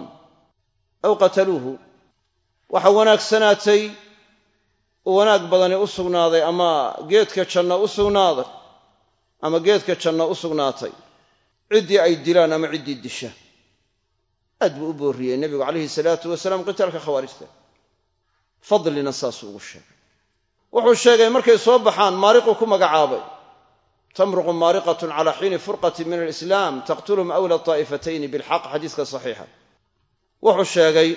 aw qataluuhu waxa wanaagsanaatay u wanaag badani u sugnaaday ama geedka janno u sugnaaday ama geedka janno u sugnaatay ciddii ay dilaan ama ciddii disha aad buu u boorriyey nebigu calayhi salaatu wasalaam qitaalka khawaarijta fadlina saasuu ugu sheegay wuxuu sheegay markay soo baxaan maariquu ku magacaabay tamruqu maariqatun cala xiini furqatin min alislaam taqtuluhum awla taa'ifatayni bilxaq xadiiska saxiixa wuxuu sheegay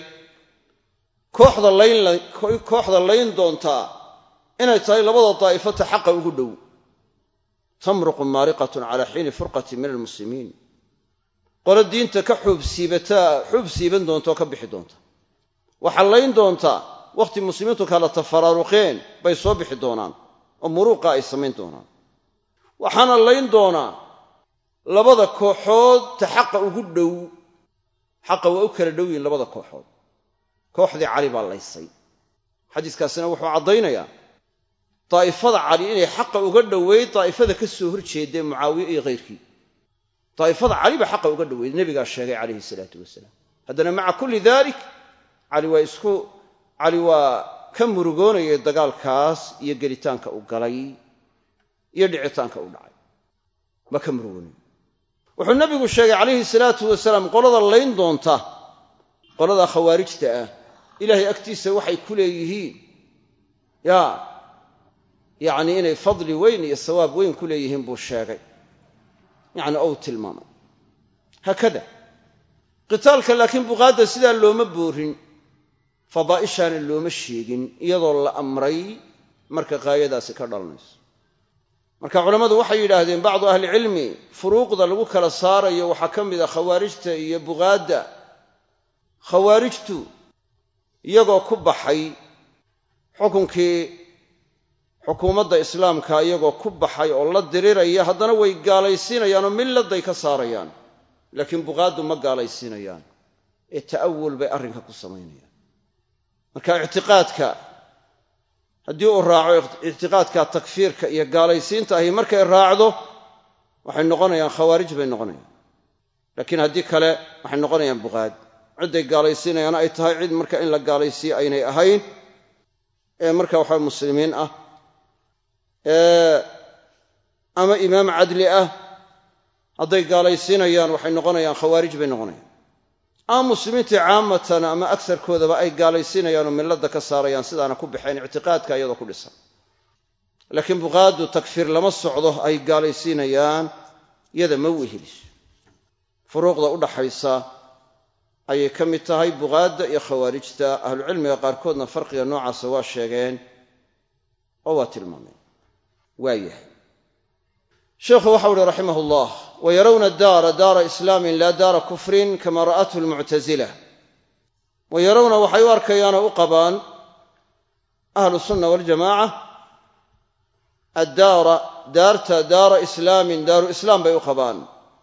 kooxda layn doontaa inay tahay labada daa'ifata xaqa ugu dhow tamruqu maariqatun cala xiini furqatin min almuslimiin qolo diinta ka xuubsiibataa xuub siiban doonta oo ka bixi doonta waxaa layn doontaa wakhti muslimiintu kala tafaraaruqeen bay soo bixi doonaan oo muruuqa ay samayn doonaan waxaana layn doonaa labada kooxood ta xaqa ugu dhow xaqa waa u kala dhow yihin labada kooxood kooxdii cali baa laysay xadiiskaasina wuxuu caddaynayaa daa'ifada cali inay xaqa uga dhoweyd daa'ifada ka soo horjeedee mucaawiye iyo khayrkii daa'ifada cali baa xaqa uga dhoweyd nebigaa sheegay calayhi salaatu wasalaam haddana maca kulli dalik cali waa isku cali waa ka murugoonayay dagaalkaas iyo gelitaanka u galay iyo dhicitaanka u dhacay waa ka murugoonaya wuxuu nebigu sheegay calayhi salaatu wasalaam qolada layn doonta qolada khawaarijta ah ilaahay agtiisa waxay ku leeyihiin yaa yacnii inay fadli weyn iyo sawaab weyn ku leeyihiin buu sheegay yacni ou tilmaamay haakada qitaalka laakiin buqaadda sidaa looma boorin fadaa'ishaana looma sheegin iyadoo la amray marka qaayadaasi ka dhalanayso marka culammadu waxay yidhaahdeen bacdu ahlicilmi furuuqda lagu kala saarayo waxaa ka mid a khawaarijta iyo buqaadda khawaarijtu iyagoo ku baxay xukunkii xukuumadda islaamka iyagoo ku baxay oo la diriraya haddana way gaalaysiinayaanoo milladay ka saarayaan laakiin buqaaddu ma gaalaysiinayaan ee ta'awul bay arrinka ku samaynayaan marka ictiqaadka haddii uu raaco ictiqaadka takfiirka iyo gaalaysiinta ahi markay raacdo waxay noqonayaan khawaarij bay noqonayaan laakiin haddii kale waxay noqonayaan buqaad cidday gaalaysiinayaana ay tahay cid marka in la gaalaysiiyo aynay ahayn ee marka waxa muslimiin ah ama imaam cadli ah hadday gaalaysiinayaan waxay noqonayaan khawaarij bay noqonayaan ama muslimiintii caamatan ama agsarkoodaba ay gaalaysiinayaan oo milladda ka saarayaan sidaana ku baxeen ictiqaadka iyadoo ku dhisan laakiin buqaadu takfiir lama socdo ay gaalaysiinayaan yada ma weheliso furuuqda u dhaxaysa ayay ka mid tahay buqaadda iyo khawaarijta ahlucilmiga qaarkoodna farqiga noocaasa waa sheegeen oo waa tilmaameen waayahay sheikhu waxau uhi raximah ullah wayarawna daara daara islaamin laa daara kufrin kama ra'athu lmuctasila wa yarawna waxay u arkayaanoo u qabaan ahlu sunna waljamaaca addaara daarta daara islaamin daaru islaam bay u qabaan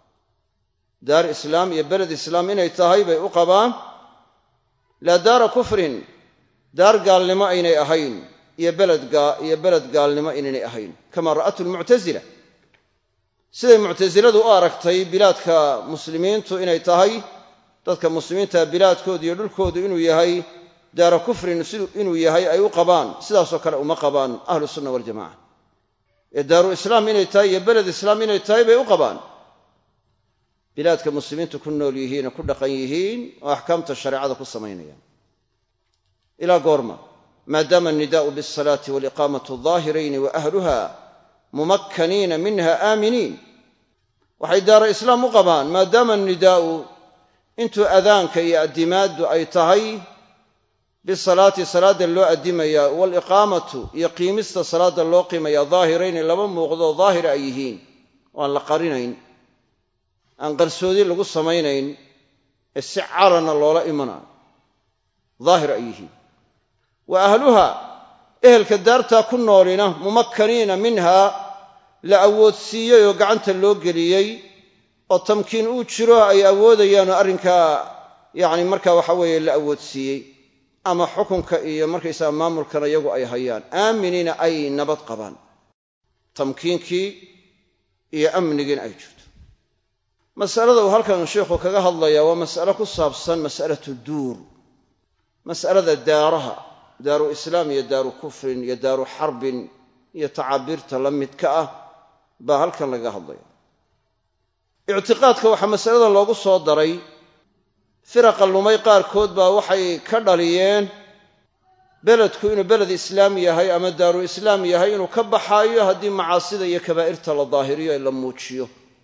daar islaam iyo beled islaam inay tahay bay u qabaan laa daara kufrin daar gaalnimo aynay ahayn iyo iyo beled gaalnimo inaynay ahayn kama ra'athu lmuctasila siday muctasiladu u aragtay bilaadka muslimiintu inay tahay dadka muslimiinta bilaadkoodu iyo dhulkoodu inuu yahay daara kufrin inuu yahay ay u qabaan sidaasoo kale uma qabaan ahlu sunna waljamaca ee daaru islaam inay tahay iyo beled islaam inay tahay bay u qabaan bilaadka muslimiintu ku nool yihiin oo ku dhaqan yihiin oo axkaamta shareecada ku samaynayaan ilaa goorma maadaama annidaa'u bialsalaati waaliqaamatu daahirayni wa ahluha mumakkaniina minha aaminiin waxay daara islaam u qabaan maadaama annidaa'u intuu adaanka iyo addimaaddu ay tahay bisalaati salaadda loo addimaya waaliqaamatu iyo qiimista salaadda loo qiimaya daahirayni laba muuqdoo daahira ay yihiin oo aan la qarinayn aan qarsoodi lagu samaynayn ee si calana loola imanayo daahir ay yihiin wa ahluha ehelka daartaa ku noolina mumakkaniina minhaa la awoodsiiyey oo gacanta loo geliyey oo tamkiin uu jiro ay awoodayaanoo arrinkaa yacni marka waxa weeye la awoodsiiyey ama xukunka iyo markaysaga maamulkana iyagu ay hayaan aaminiina ay nabad qabaan tamkiinkii iyo amnigiina ay jirto masalada uu halkan sheikhu kaga hadlayaa waa mas'alo ku saabsan mas'alatu duur mas'alada daaraha daaru islaam iyo daaru kufrin iyo daaru xarbin iyo tacaabiirta la midka ah baa halkan lagaga hadlaya ictiqaadka waxaa masalada loogu soo daray firaqa lumay qaarkood baa waxay ka dhaliyeen beledku inuu beled islaam yahay ama daaru islaam yahay inuu ka baxaayo haddii macaasida iyo kabaa'irta la daahiriyo ee la muujiyo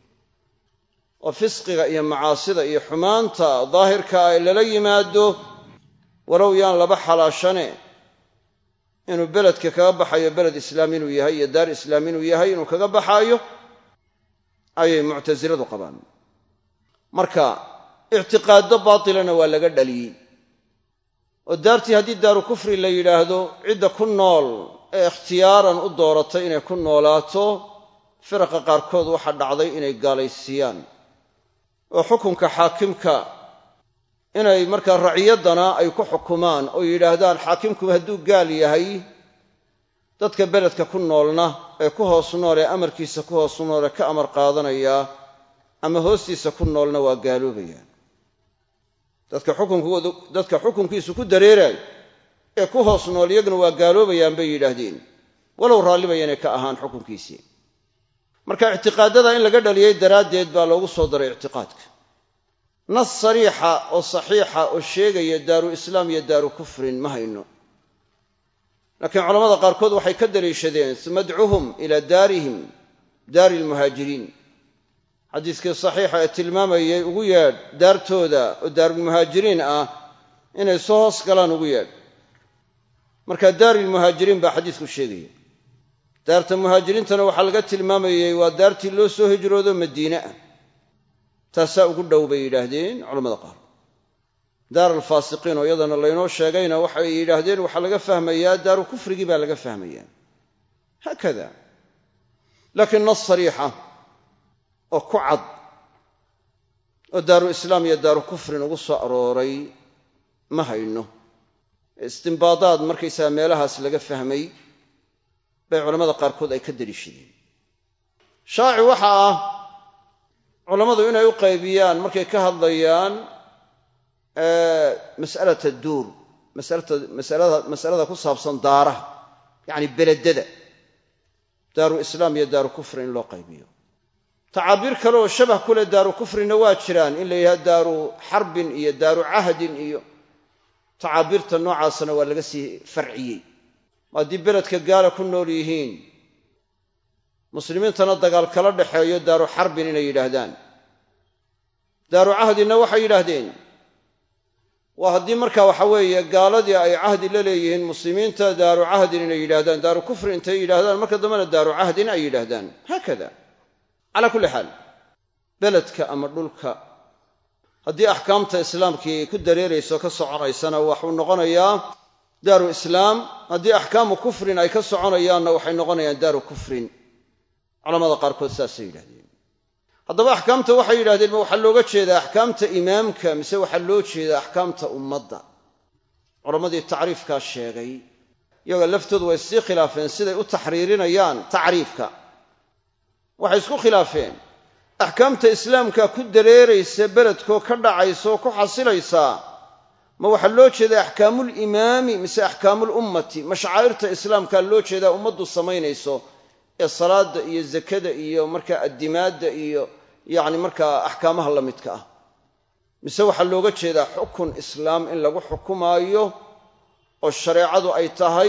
oo fisqiga iyo macaasida iyo xumaanta daahirka ay lala yimaado walow yaan laba xalaashane inuu beledka kaga baxayo beled islaam inuu yahay iyo daar islaam inuu yahay inuu kaga baxaayo ayay muctasiladu qabaan marka ictiqaaddo baatilana waa laga dhaliyey oo daartii haddii daaru kufri la yidhaahdo cidda ku nool ee ikhtiyaaran u dooratay inay ku noolaato firaqa qaarkood waxaa dhacday inay gaalaysiiyaan oo xukunka xaakimka inay markaa raciyaddana ay ku xukumaan oo yidhaahdaan xaakimkuba hadduu gaal yahay dadka beledka ku noolna ee ku hoos nool ee amarkiisa ku hoos nool ee ka amar qaadanaya ama hoostiisa ku noolna waa gaaloobayaan dadka xukunkiisu ku dareeraay ee ku hoos nool iyaguna waa gaaloobayaan bay yidhaahdeen walow raallibayanay ka ahaan xukunkiisii marka ictiqaadada in laga dhaliyey daraaddeed baa loogu soo daray ictiqaadka nas sariixa oo saxiixa oo sheegaya daaru islaam iyo daaru kufrin ma hayno laakiin culamada qaarkood waxay ka daliishadeen uma adcuhum ilaa daarihim daari lmuhaajiriin xadiiskii saxiixa ee tilmaamayay ugu yeedh daartooda oo daarulmuhaajiriin ah inay soo hoos galaan ugu yeedh marka daarilmuhaajiriin baa xadiisku sheegaya daarta muhaajiriintana waxaa laga tilmaamayey waa daartii loo soo hijroodo madiine ah taasaa ugu dhow bay yidhaahdeen culamada qaar daar alfaasiqiin oo iyadana laynoo sheegayna waxay yidhaahdeen waxaa laga fahmayaa daaru kufrigii baa laga fahmayaa haakada laakiin nas sariixa oo ku cad oo daaru islaam iyo daaru kufrin ugu soo arooray ma hayno istimbaadaad markaysaga meelahaas laga fahmay bay culammada qaarkood ay ka deliishadeen shaaci waxa ah culammadu inay u qaybiyaan markay ka hadlayaan mas'alata duur masalada ku saabsan daaraha yacni beledada daaru islaam iyo daaru kufri in loo qaybiyo tacaabiir kale oo shabah ku leh daaru kufrina waa jiraan in la yidhaha daaru xarbin iyo daaru cahdin iyo tacaabiirta noocaasna waa laga sii farciyey haddii beledka gaala ku nool yihiin muslimiintana dagaal kala dhexeeyo daaru xarbin inay yidhaahdaan daaru cahdinna waxay yidhaahdeen waa haddii marka waxa weeye gaaladii ay cahdi la leeyihiin muslimiinta daaru cahdin inay yidhahdaan daaru kufri intay yidhahdaan marka dambena daaru cahdin ay yidhaahdaan haakada calaa kulli xaal beledka ama dhulka haddii axkaamta islaamkii ku dareerayso ka soconaysana waxuu noqonayaa daaru islaam haddii axkaamu kufrin ay ka soconayaanna waxay noqonayaan daaru kufrin culamada qaarkood saasay yidhahdeen haddaba axkaamta waxay yidhahdeen ma waxaa looga jeedaa axkaamta imaamka mise waxaa loo jeedaa axkaamta ummadda culammadii tacriifkaa sheegay iyaga laftoodu way sii khilaafeen siday u taxriirinayaan tacriifka waxay isku khilaafeen axkaamta islaamka ku dareeraysa beledkoo ka dhacaysa oo ku xasilaysaa ma waxaa loo jeedaa axkaamuulimaami mise axkaamuulummati ma shacaa'irta islaamkaa loo jeedaa ummaddu samaynayso ee salaadda iyo zakada iyo markaa addimaadda iyo yacni markaa axkaamaha la midka ah mise waxaa looga jeedaa xukun islaam in lagu xukumaayo oo shareecadu ay tahay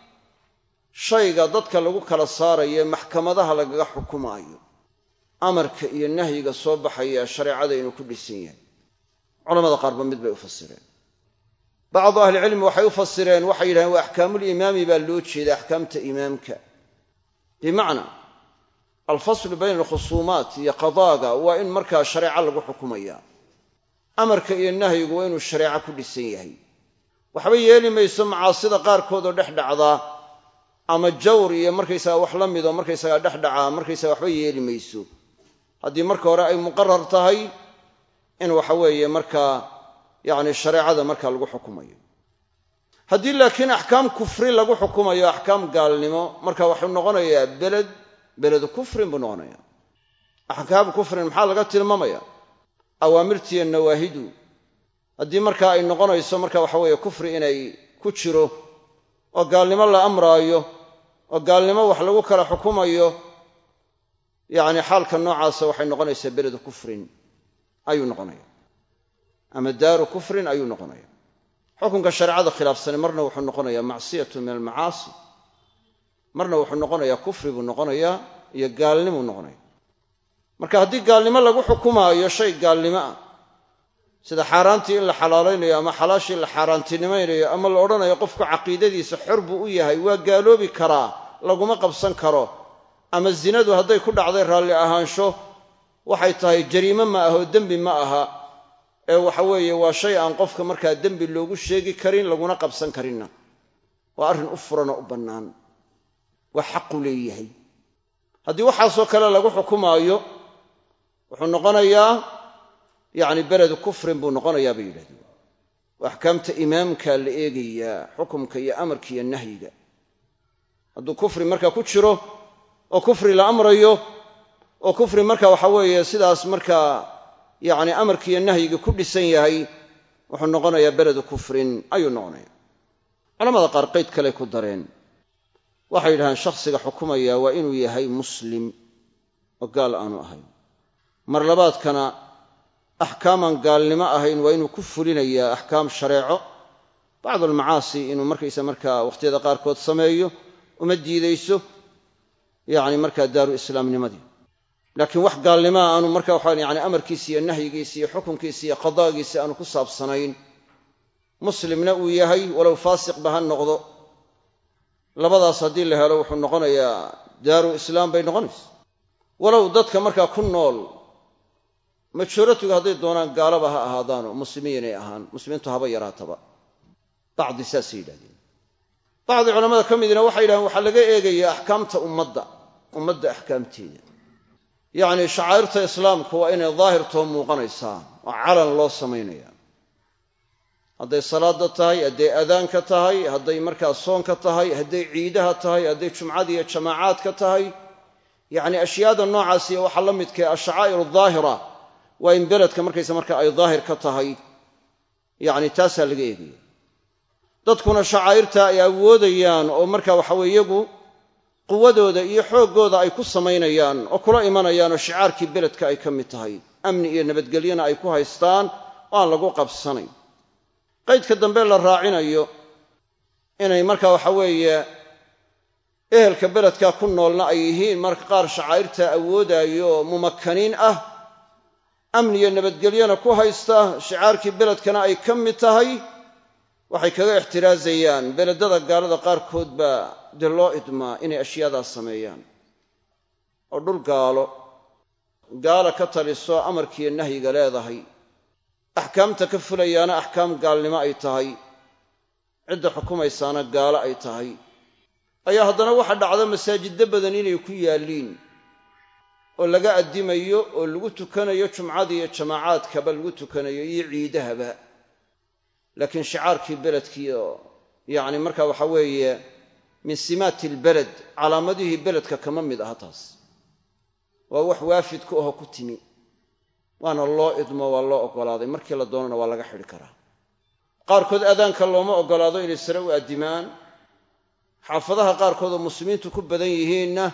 shayga dadka lagu kala saarayo ee maxkamadaha lagaga xukumaayo amarka iyo nahyiga soo baxaya shareecada inuu ku dhisan yahay culamada qaarba mid bay u fasireen bacdu ahlicilmi waxay u fasireen waxay yidhahdeen waa axkaamulimaami baa loo jeeda axkaamta imaamka bimacnaa alfaslu bayna alkhusuumaat iyo qadaaga waa in markaa shareeco lagu xukumaya amarka iyo nahyigu waa inuu shareeco ku dhisan yahay waxba yeeli mayso macaasida qaarkood oo dhex dhacdaa ama jawr iyo markaysaga wax la midoo markaysaga dhex dhacaa markaysaga waxba yeeli mayso haddii marka hore ay muqarar tahay in waxa weeye markaa yacni shareecada markaa lagu xukumayo haddii laakiin axkaam kufri lagu xukumayo axkaam gaalnimo marka waxuu noqonayaa beled beledu kufrin buu noqonayaa axkaam kufrin maxaa laga tilmaamaya awaamirtiiyo nawaahidu haddii markaa ay noqonayso marka waxa weeye kufri inay ku jiro oo gaalnimo la amraayo oo gaalnimo wax lagu kala xukumayo yacni xaalka noocaasa waxay noqonaysaa beledu kufrin ayuu noqonaya ama daaru kufrin ayuu noqonaya xukunka shareecada khilaafsani marna wuxuu noqonayaa macsiyatu min almacaasi marna wuxuu noqonayaa kufri buu noqonayaa iyo gaalnimuu noqonaya marka haddii gaalnimo lagu xukumaayo shay gaalnimo ah sida xaaraantii in la xalaalaynayo ama xalaashii la xaaraantinimaynayo ama la odhanayo qofku caqiidadiisa xor buu u yahay waa gaaloobi karaa laguma qabsan karo ama zinadu hadday ku dhacday raalli ahaansho waxay tahay jariime ma aha oo dembi ma aha ee waxa weeye waa shay aan qofka markaa dembi loogu sheegi karin laguna qabsan karinna waa arrin u furan oo u bannaan waa xaqu leeyahay haddii waxaasoo kale lagu xukumaayo wuxuu noqonayaa yacni beledu kufrin buu noqonayaa bay yidhahdeen waa axkaamta imaamka la eegayaa xukumka iyo amarka iyo nahyiga hadduu kufri markaa ku jiro oo kufri la amrayo oo kufri marka waxa weeye sidaas markaa yacni amarkiiyo nahyiga ku dhisan yahay wuxuu noqonayaa beledu kufrin ayuu noqonaya culamada qaar qayd kale ku dareen waxay yidhahdeen shakhsiga xukumaya waa inuu yahay muslim oo gaal aanu ahayn mar labaadkana axkaaman gaalnimo ahayn waa inuu ku fulinayaa axkaam shareeco bacdu almacaasi inuu markaysa markaa wakhtiyada qaarkood sameeyo uma diidayso yacni markaa daaru islaamnimadii laakiin wax gaalnimaa aanu marka waxaa yani amarkiisa iyo nahyigiisa iyo xukunkiisa iyo qadaagiisa aanu ku saabsanayn muslimna uu yahay walow faasiqba ha noqdo labadaas haddii la helo wuxuu noqonayaa daaru islaam bay noqonaysa walow dadka markaa ku nool majoratuga hadday doonaan gaalaba ha ahaadaano muslimiinay ahaan muslimiintu haba yaraataba bacdi saasay yidhahdeen bacdi culamada ka midina waxay yidhahdeen waxaa laga eegayaa axkaamta ummadda ummadda axkaamteeda yacni shacaa'irta islaamku waa inay daahirtoo muuqanaysaa oo calan loo samaynaya hadday salaada tahay hadday adaanka tahay hadday markaa soonka tahay hadday ciidaha tahay hadday jumcada iyo jamaacaadka tahay yacni ashyaada noocaasiyo waxaa la midkae ashacaa'ir daahira waa in beledka markaysa marka ay daahir ka tahay yacni taasaa laga eegaya dadkuna shacaa'irta ay awoodayaan oo marka waxaweye iyagu quwadooda iyo xooggooda ay ku samaynayaan oo kula imanayaan oo shicaarkii beledka ay ka mid tahay amni iyo nabadgelyona ay ku haystaan oo aan lagu qabsanayn qaydka dambe la raacinayo inay marka waxa weeye ehelka beledka ku noolna ay yihiin marka qaar shacaa'irta awoodaayo oo mumakkaniin ah amni iyo nabadgelyona ku haysta shicaarkii beledkana ay ka mid tahay waxay kaga ixtiraazayaan beledada gaalada qaarkood baa dee loo idmaa inay ashyaadaas sameeyaan oo dhul gaalo gaala ka taliso amarkiiyo nahyiga leedahay axkaamta ka fulayaana axkaam gaalnimo ay tahay cidda xukumaysaana gaalo ay tahay ayaa haddana waxa dhacda masaajiddo badan inay ku yaalliin oo laga addimayo oo lagu tukanayo jumcada iyo jamaacaadkaba lagu tukanayo iyo ciidahaba laakiin shicaarkii beledkii oo yacni marka waxa weeye min simaati ilbeled calaamadihii beledka kama mid aha taas waa wax waafid ku aho ku timi waana loo idmo waa loo oggolaaday markii la doonana waa laga xidhi karaa qaarkood adaanka looma oggolaado inay sare u addimaan xaafadaha qaarkood oo muslimiintu ku badan yihiinna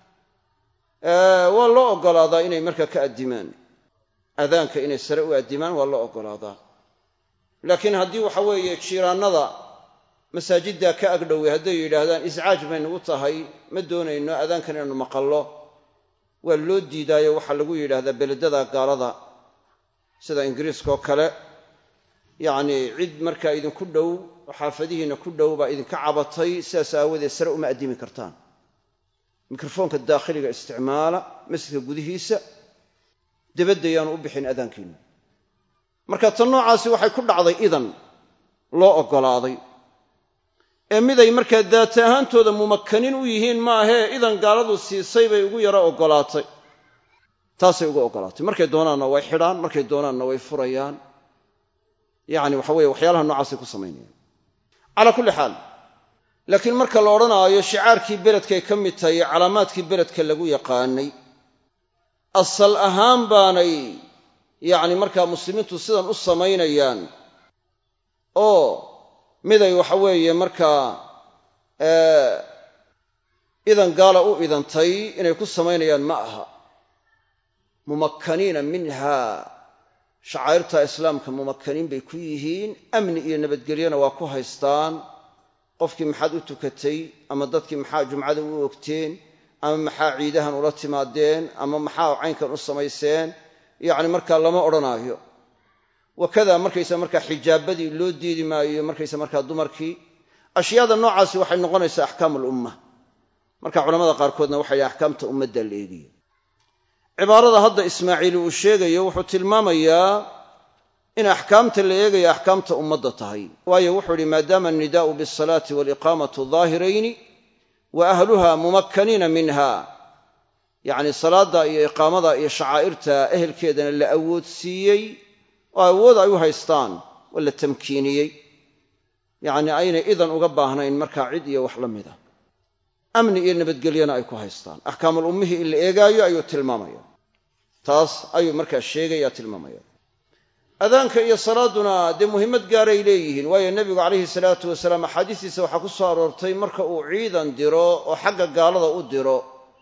waa loo oggolaadaa inay markaa ka addimaan adaanka inay sare u addimaan waa loo oggolaadaa laakiin haddii waxa weeye jiiraannada masaajiddaa ka agdhowey hadday yidhaahdaan iscaaj bay nagu tahay ma doonayno adaankan inaanu maqallo waa loo diidaayo waxaa lagu yidhaahdaa beledada gaalada sida ingiriiskaoo kale yacnii cid markaa idinku dhow oo xaafadihiinna ku dhow baa idinka cabatay sidaas aawadeed sare uma addimi kartaan mikrofoonka daakhiliga isticmaala masjidka gudihiisa debadda yaanu u bixin adaankiinnu marka tan noocaasi waxay ku dhacday idan loo oggolaaday ee miday markaa daata ahaantooda mumakkanin u yihiin maahee idan gaaladu siisay bay ugu yaro oggolaatay taasay ugu oggolaatay markay doonaanna way xidhaan markay doonaanna way furayaan yacni waxa weye waxyaalaha noocaasay ku samaynayaan calaa kulli xaal laakiin marka la odhanaayo shicaarkii beledkay ka mid tahay iyo calaamaadkii beledka lagu yaqaanay asal ahaan baanay yacni markaa muslimiintu sidan u samaynayaan oo miday waxa weeye markaa idan gaala u idantay inay ku samaynayaan ma aha mumakkaniina minha shacaa'irta islaamka mumakkaniin bay ku yihiin amni iyo nabadgelyona waa ku haystaan qofkii maxaad u tukatay ama dadkii maxaa jumcada u ogteen ama maxaa ciidahan ula timaadeen ama maxaa caynkan u samayseen yacni markaa lama odhanaayo wakada markaysa markaa xijaabadii loo diidi maayo markaysa markaa dumarkii ashyaada noocaasi waxay noqonaysaa axkaam alumma marka culamada qaarkoodna waxay yidhi axkaamta ummadda la eegiyo cibaarada hadda ismaaciili uu sheegayo wuxuu tilmaamayaa in axkaamta la eegayo axkaamta ummadda tahay waayo wuxuu idhi maadaama annidaa'u bialsalaati waaliqaamatu daahirayni wa ahluha mumakkaniina minha yacni salaadda iyo iqaamada iyo shacaa'irta ehelkeedana la awoodsiiyey oo awood ay u haystaan oo la tamkiiniyey yacni aynay idan uga baahnayn markaa cid iyo wax la mida amni iyo nabadgelyona ay ku haystaan axkaamul ummihii in la eegaayo ayuu tilmaamaya taas ayuu markaa sheegaya tilmaamaya adaanka iyo salaaduna dee muhimmad gaaray leeyihiin waayo nebigu calayhi salaatu wasalaam axaadiistiisa waxaa ku soo aroortay marka uu ciidan diro oo xagga gaalada u diro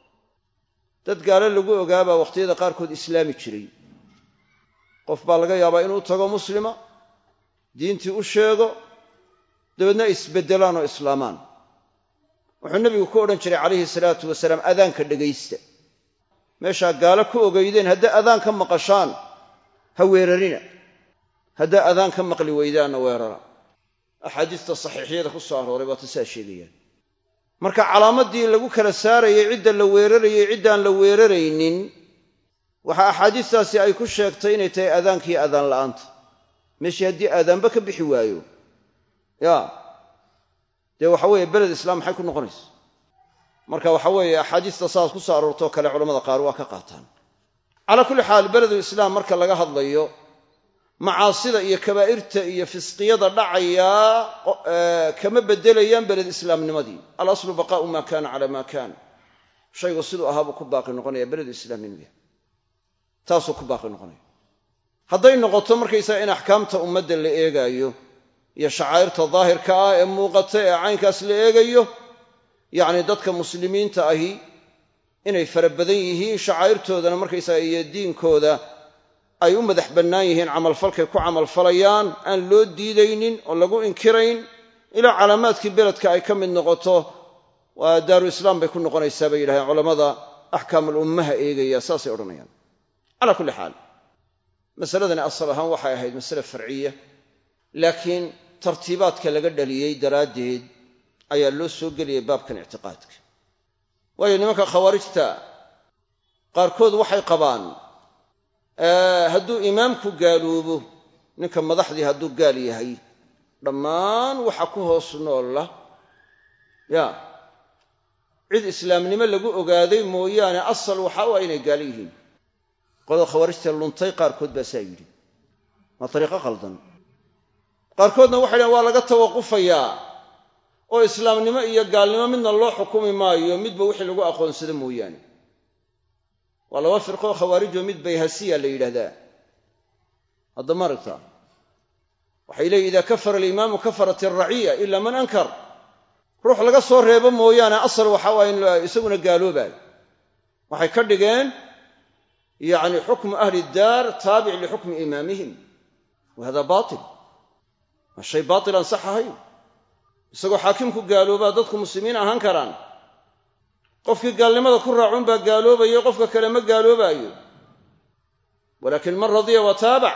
dad gaalo lagu ogaabaa wakhtiyada qaarkood islaami jiray qof baa laga yaabaa inuu tago muslima diintii u sheego dabeedna isbeddelaan oo islaamaan wuxuu nebigu ku odhan jiray calayhi salaatu wasalaam adaanka dhegaysta meeshaa gaalo ku ogeydeen hadday adaan ka maqashaan ha weerarina haddaa adaan ka maqli weydaanna weerara axaadiista saxiixyada ku soo arooray waa tasaa sheegayaan marka calaamaddii lagu kala saarayay cidda la weerarayay ciddaan la weeraraynin waxaa axaadiistaasi ay ku sheegtay inay tahay aadaankiiyo adaan la'aanta meeshii haddii aadaanba ka bixi waayo ya dee waxa weeye beled islaam maxay ku noqonaysa marka waxa weeye axaadiista saas ku soo aroortoo kale culamada qaar waa ka qaataan calaa kulli xaal beledu islaam marka laga hadlayo macaasida iyo kabaa'irta iyo fisqiyada dhacayaa kama beddelayaan beled islaamnimadii alaslu baqaa'u maa kaana calaa maa kaana shaygu siduu ahaabuu ku baaqi noqonaya beledu islaamnimada taasuu ku baaqi noqonaya hadday noqoto markaysaga in axkaamta ummadda la eegaayo iyo shacaa'irta daahirka ah ee muuqata ee caynkaas la eegayo yacni dadka muslimiinta ahi inay fara badan yihiin shacaa'irtoodana markaysaga iyo diinkooda ay u madax bannaan yihiin camalfalkay ku camalfalayaan aan loo diidaynin oo lagu inkirayn ilaa calaamaadkii beledka ay ka mid noqoto waa daaru islaam bay ku noqonaysaa bay yidhahdeen culammada axkaamul ummaha eegaya saasay odhanayaan calaa kulli xaal masaladani asal ahaan waxay ahayd masale farciya laakiin tartiibaadka laga dhaliyey daraaddeed ayaa loo soo geliyay baabkan ictiqaadka waayo nimanka khawaarijta qaarkood waxay qabaan hadduu imaamku gaaloobo ninka madaxdii hadduu gaal yahay dhammaan waxa ku hoos noolla ya cid islaamnimo lagu ogaaday mooyaane asal waxa u ah inay gaalo yihiin qolada khawaarijta luntay qaarkood baa saa yidhi waa dariiqo qaldan qaarkoodna waxay dhahen waa laga tawaqufayaa oo islaamnimo iyo gaalnimo midna loo xukumi maayo midba wixii lagu aqoonsado mooyaane waa laba firqoo khawaarijoo mid bayhasiya la yidhaahdaa hadda ma aragtaa waxay leeyiin idaa kafara alimaamu kafarat alraciya ila man ankar ruux laga soo reebo mooyaane asal waxa waa in isaguna gaaloobaayo waxay ka dhigeen yacni xukmu ahli daar taabic lixukmi imaamihim wa hada baatil waa shay baatil aan sax ahayn isagoo xaakimku gaaloobaa dadku muslimiin ahaan karaan qofkii gaalnimada ku raacun baa gaaloobayo qofka kale ma gaaloobaayo walaakin man radiya wa taabac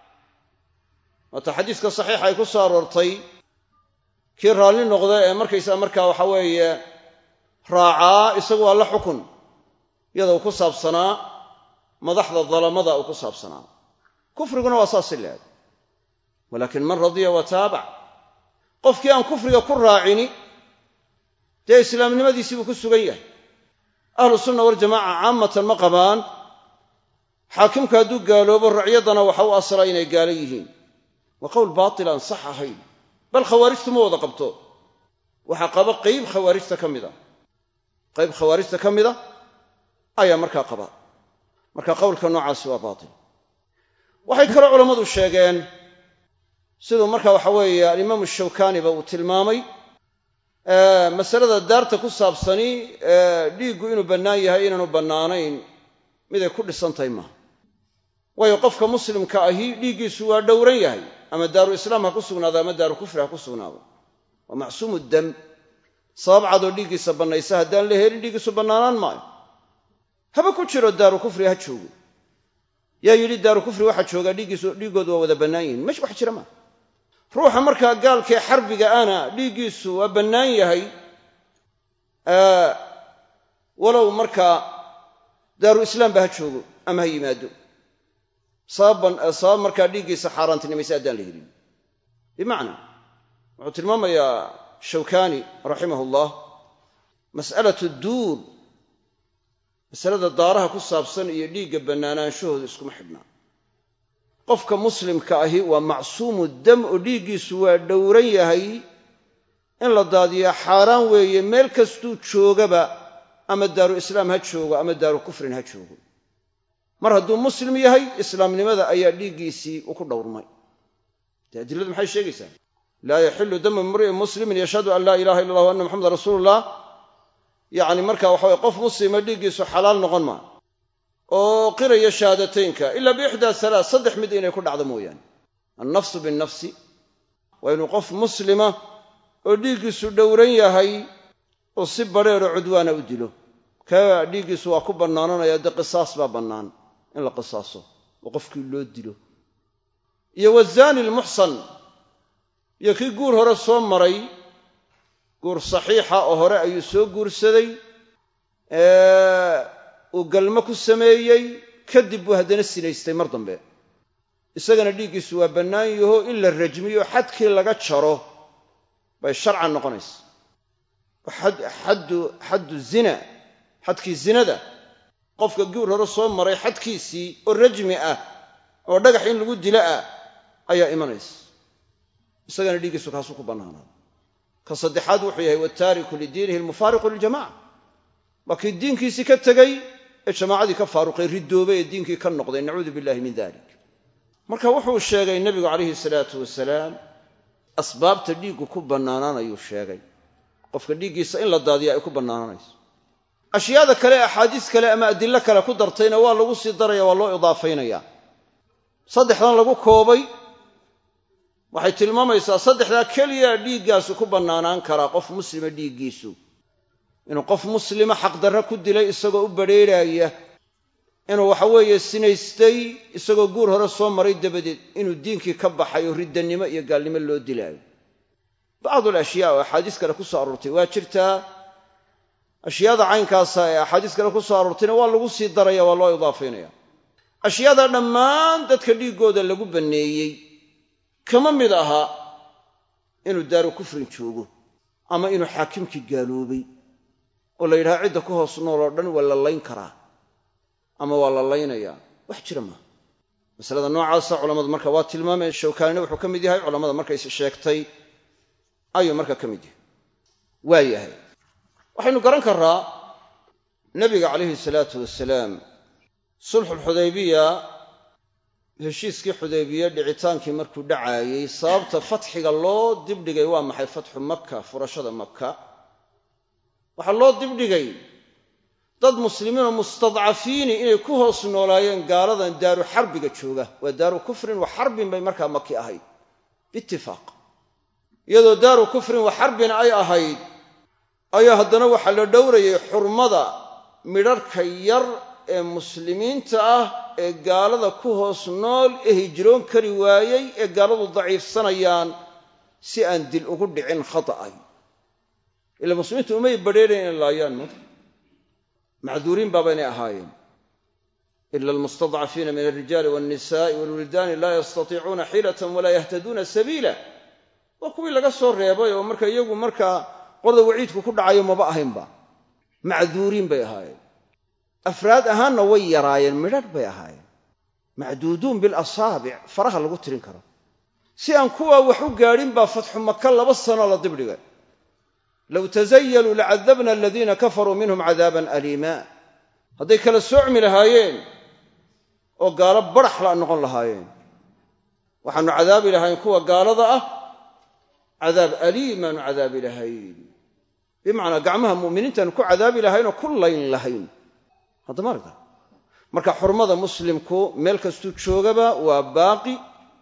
waata xadiiska saxiixa ay ku soo aroortay kii raalli noqda ee markaysaa markaa waxa weeye raacaa isagu waa la xukun iyada uu ku saabsanaa madaxda dalamada uu ku saabsanaa kufriguna waa saasi leeg walaakin man radiya wa taabac qofkii aan kufriga ku raacini dee islaamnimadiisii buu ku sugan yahay ahlu sunna waljamaaca caamatan ma qabaan xaakimku hadduu gaaloobo racyaddana waxa u asla inay gaalo yihiin waa qowl baatil aan sax ahayn bal khawaarijtu ma wada qabto waxaa qaba qayb khawaarijta ka mida qayb khawaarijta ka mida ayaa markaa qaba marka qowlka noocaasi waa baatil waxay kaloo culammadu sheegeen siduu marka waxa weeye alimaamu shawkaniba uu tilmaamay masalada daarta ku saabsani dhiiggu inuu bannaan yahay inaanu bannaanayn miday ku dhisan tahay maaha waayo qofka muslimka ahi dhiiggiisu waa dhowran yahay ama daaru islaam ha ku sugnaado ama daaru kufri ha ku sugnaado waa macsuumu dam sabab cadoo dhiiggiisa bannaysa haddaan la helin dhiiggiisu bannaanaan maayo haba ku jiro daaru kufri ha joogo yaa yidhi daaru kufri waxaa joogaa dhiiggiisu dhiiggoodu waa wada bannaan yihin mesh wax jira maa ruuxa markaa gaalkee xarbiga ana dhiiggiisu waa bannaan yahay walow markaa daaru islaamba ha joogo ama ha yimaado sabab markaa dhiiggiisa xaaraantinimaysa haddaan la helin bimacnaa wuxuu tilmaamayaa shawkani raximah ullah mas'alatu duur masalada daaraha ku saabsan iyo dhiigga bannaanaanshahooda iskuma xidhnaa qofka muslimka ahi waa macsuumu dam oo dhiiggiisu waa dhowran yahay in la daadiyaa xaaraan weeye meel kastuu joogaba ama daaru islaam ha joogo ama daaru kufrin ha joogo mar hadduu muslim yahay islaamnimada ayaa dhiiggiisii u ku dhowrmay dee adiladu maxay sheegaysaa laa yaxilu damu imri'in muslimin yashhadu an laa ilaha illa allah wa anna maxamedan rasuuluullah yacni marka waxa weye qof muslima dhiiggiisu xalaal noqon maa oo qiraya shahaadateynka ila biixdaa halaa saddex mid inay ku dhacdo mooyaane annafsu binnafsi waa inuu qof muslima oo dhiiggiisu dhowran yahay oo si badrheeroo cudwaana u dilo kaa dhiiggiisu waa ku bannaananaya dee qisaas baa bannaan in la qisaaso oo qofkii loo dilo iyo wazaani almuxsan iyo kii guur hore soo maray guur saxiixa oo hore ayuu soo guursaday uu galmo ku sameeyey kadib buu haddana sinaystay mar dambe isagana dhiiggiisu waa bannaan yaho in la rajmiyo xadkii laga jaro bay sharcan noqonaysa xaddu zina xadkii zinada qofka guur hore soo maray xadkiisii oo rajmi ah oo dhagax in lagu dilo ah ayaa imanaysa isagana dhiiggiisu kaasuu ku bannaanaada ka saddexaad wuxuu yahay wataariku lidiinihi almufaariqu liljamaca waa kii diinkiisii ka tegey ee jamaacadii ka faaruqay ridoobay ee diinkii ka noqday nacuudu billahi min dalik marka wuxuu sheegay nebigu calayhi salaatu wasalaam asbaabta dhiiggu ku bannaanaanayuu sheegay qofka dhiiggiisa in la daadiya ay ku bannaanaanayso ashyaada kale axaadiis kale ama adilo kale ku dartayna waa lagu sii daraya waa loo idaafaynaya saddexdan lagu koobay waxay tilmaamaysaa saddexdaa keliya dhiiggaasu ku bannaanaan karaa qof muslima dhiiggiisu inuu qof muslima xaqdarra ku dilay isagoo u badrheerhaaya inuu waxaweeye sinaystay isagoo guur hore soo maray dabadeed inuu diinkii ka baxay oo riddannimo iyo gaalnimo loo dilaayo bacdul ashyaa oo axaadiis kale ku soo aroortay waa jirtaa ashyaada caynkaasa ee axaadiis kale ku soo aroortayna waa lagu sii daraya waa loo idaafaynaya ashyaada dhammaan dadka dhiiggooda lagu banneeyey kama mid aha inuu daaru kufrin joogo ama inuu xaakimkii gaaloobay oo la yidhaha cidda ku hoos nool oo dhan waa la layn karaa ama waa la laynayaa wax jira maaha masalada noocaasa culammadu marka waa tilmaameen shawkaanina wuxuu ka mid yahay culammada markays sheegtay ayuu marka ka mid yahay waa yahay waxaynu garan karraa nebiga calayhi salaatu wasalaam sulxulxudaybiya heshiiskii xudaybiye dhicitaankii markuu dhacaayey sababta fatxiga loo dibdhigay waa maxay fatxu makka furashada makka waxaa loo dibdhigay dad muslimiinoo mustadcafiini inay ku hoos noolaayeen gaaladan daaru xarbiga jooga waa daaru kufrin wa xarbin bay markaa maki ahayd biitifaaq iyadoo daaru kufrin wa xarbin ay ahayd ayaa haddana waxaa la dhowrayay xurmada midharhka yar ee muslimiinta ah ee gaalada ku hoos nool ee hijroon kari waayey ee gaaladu daciifsanayaan si aan dil ugu dhicin khata'ay ila muslimiintu umay badrheerayn inay laayaan ma macduuriin baabaynay ahaayeen ila almustadcafiina min alrijaali walnisa'i walwildaani laa yastatiicuuna xiilatan walaa yahtaduuna sabiila waa kuwii laga soo reebay oo marka iyagu markaa qorda waciidku ku dhacayo maba ahaynba macduuriin bay ahaayeen afraad ahaanna way yaraayeen midhadh bay ahaayeen macduuduun bilasaabic faraha lagu tirin karo si aan kuwaa wax u gaadhin baa fatxu maka laba sanoo la dibdhigay low tasayaluu lacadabna aladiina kafaruu minhum cadaaban aliima hadday kala soocmi lahaayeen oo gaalo barax la noqon lahaayeen waxaanu cadaabi lahayn kuwa gaalada ah cadaab aliimaanu cadaabi lahayn bimacnaa gacmaha mu'miniintaanu ku cadaabi lahaynoo ku layn lahayn haddama aragta marka xurmada muslimku meel kastuu joogaba waa baaqi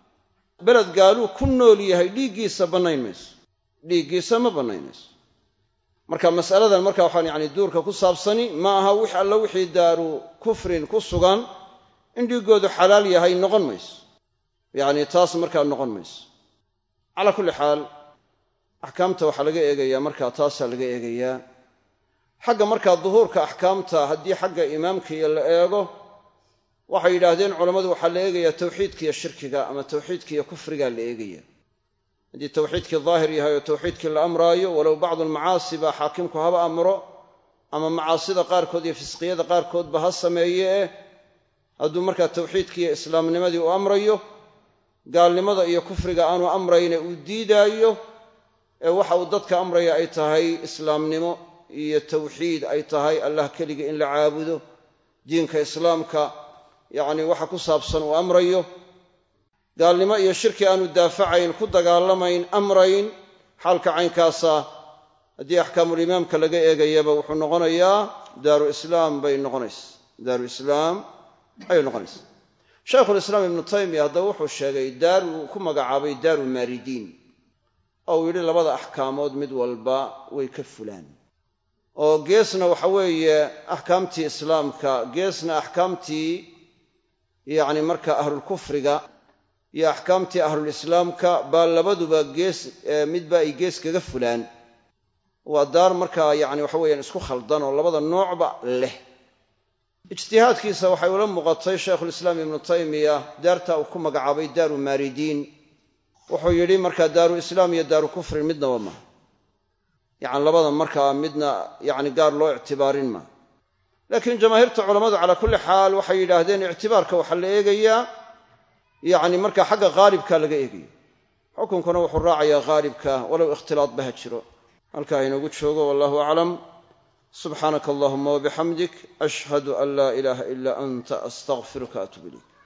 beled gaaluu ku nool yahay dhiiggiisa bannayn mayso dhiiggiisa ma bannaynayso marka masaladan marka waxaan yani duurka ku saabsani ma aha wix alla wixii daaru kufrin ku sugan in dhiiggoodu xalaal yahay noqon mayso yacni taas markaa noqon mayso calaa kulli xaal axkaamta waxaa laga eegayaa markaa taasaa laga eegayaa xagga markaa duhuurka axkaamta haddii xagga imaamkiiyo la eego waxay yidhaahdeen culammadu waxaa la eegayaa tawxiidkiiyo shirkiga ama tawxiidkiiyo kufrigaa la eegaya haddii tawxiidkii daahir yahay oo tawxiidkii la amraayo walow bacdu almacaasi baa xaakimku haba amro ama macaasida qaarkood iyo fisqiyada qaarkoodba ha sameeye eh hadduu markaa tawxiidkiiyo islaamnimadii u amrayo gaalnimada iyo kufriga aanu amrayne uu diidaayo ee waxa uu dadka amraya ay tahay islaamnimo iyo tawxiid ay tahay allah keliga in la caabudo diinka islaamka yacni waxa ku saabsan uu amrayo gaalnimo iyo shirki aanu daafacayn ku dagaalamayn amrayn xaalka caynkaasa haddii axkaamulimaamka laga eegayaba wuxuu noqonayaa daaru islaam bay noqonaysa daaru islaam ayay noqonaysa shaykhulislaam ibnu taymiya haddaba wuxuu sheegay daar uu ku magacaabay daaru maaridiin oo uu yidhi labada axkaamood mid walba way ka fulaan oo geesna waxa weeye axkaamtii islaamka geesna axkaamtii yacni marka ahlulkufriga iyo axkaamtii ahlulislaamka baa labaduba gees midba ay gees kaga fulaan waa daar markaa yacni waxa weeyaan isku khaldan oo labada noocba leh ijtihaadkiisa waxay ula muuqatay shaykhulislaam ibnu taymiya daartaa uu ku magacaabay daaru maaridiin wuxuu yidhi markaa daaru islaam iyo daaru kufrin midnaba maha yacni labada markaa midna yacni gaar loo ictibaarin maa laakiin jamaahiirta culammadu calaa kulli xaal waxay yidhaahdeen ictibaarka waxaa la eegayaa yacni marka xagga haalibka laga eegayo xukunkuna wuxuu raacayaa haalibka walow ikhtilaadba ha jiro halkaa inoogu joogo wallahu aclam subxaanaka allahuma wabixamdik ashhadu an laa ilaaha ilaa anta astaqfiruka atub ilayk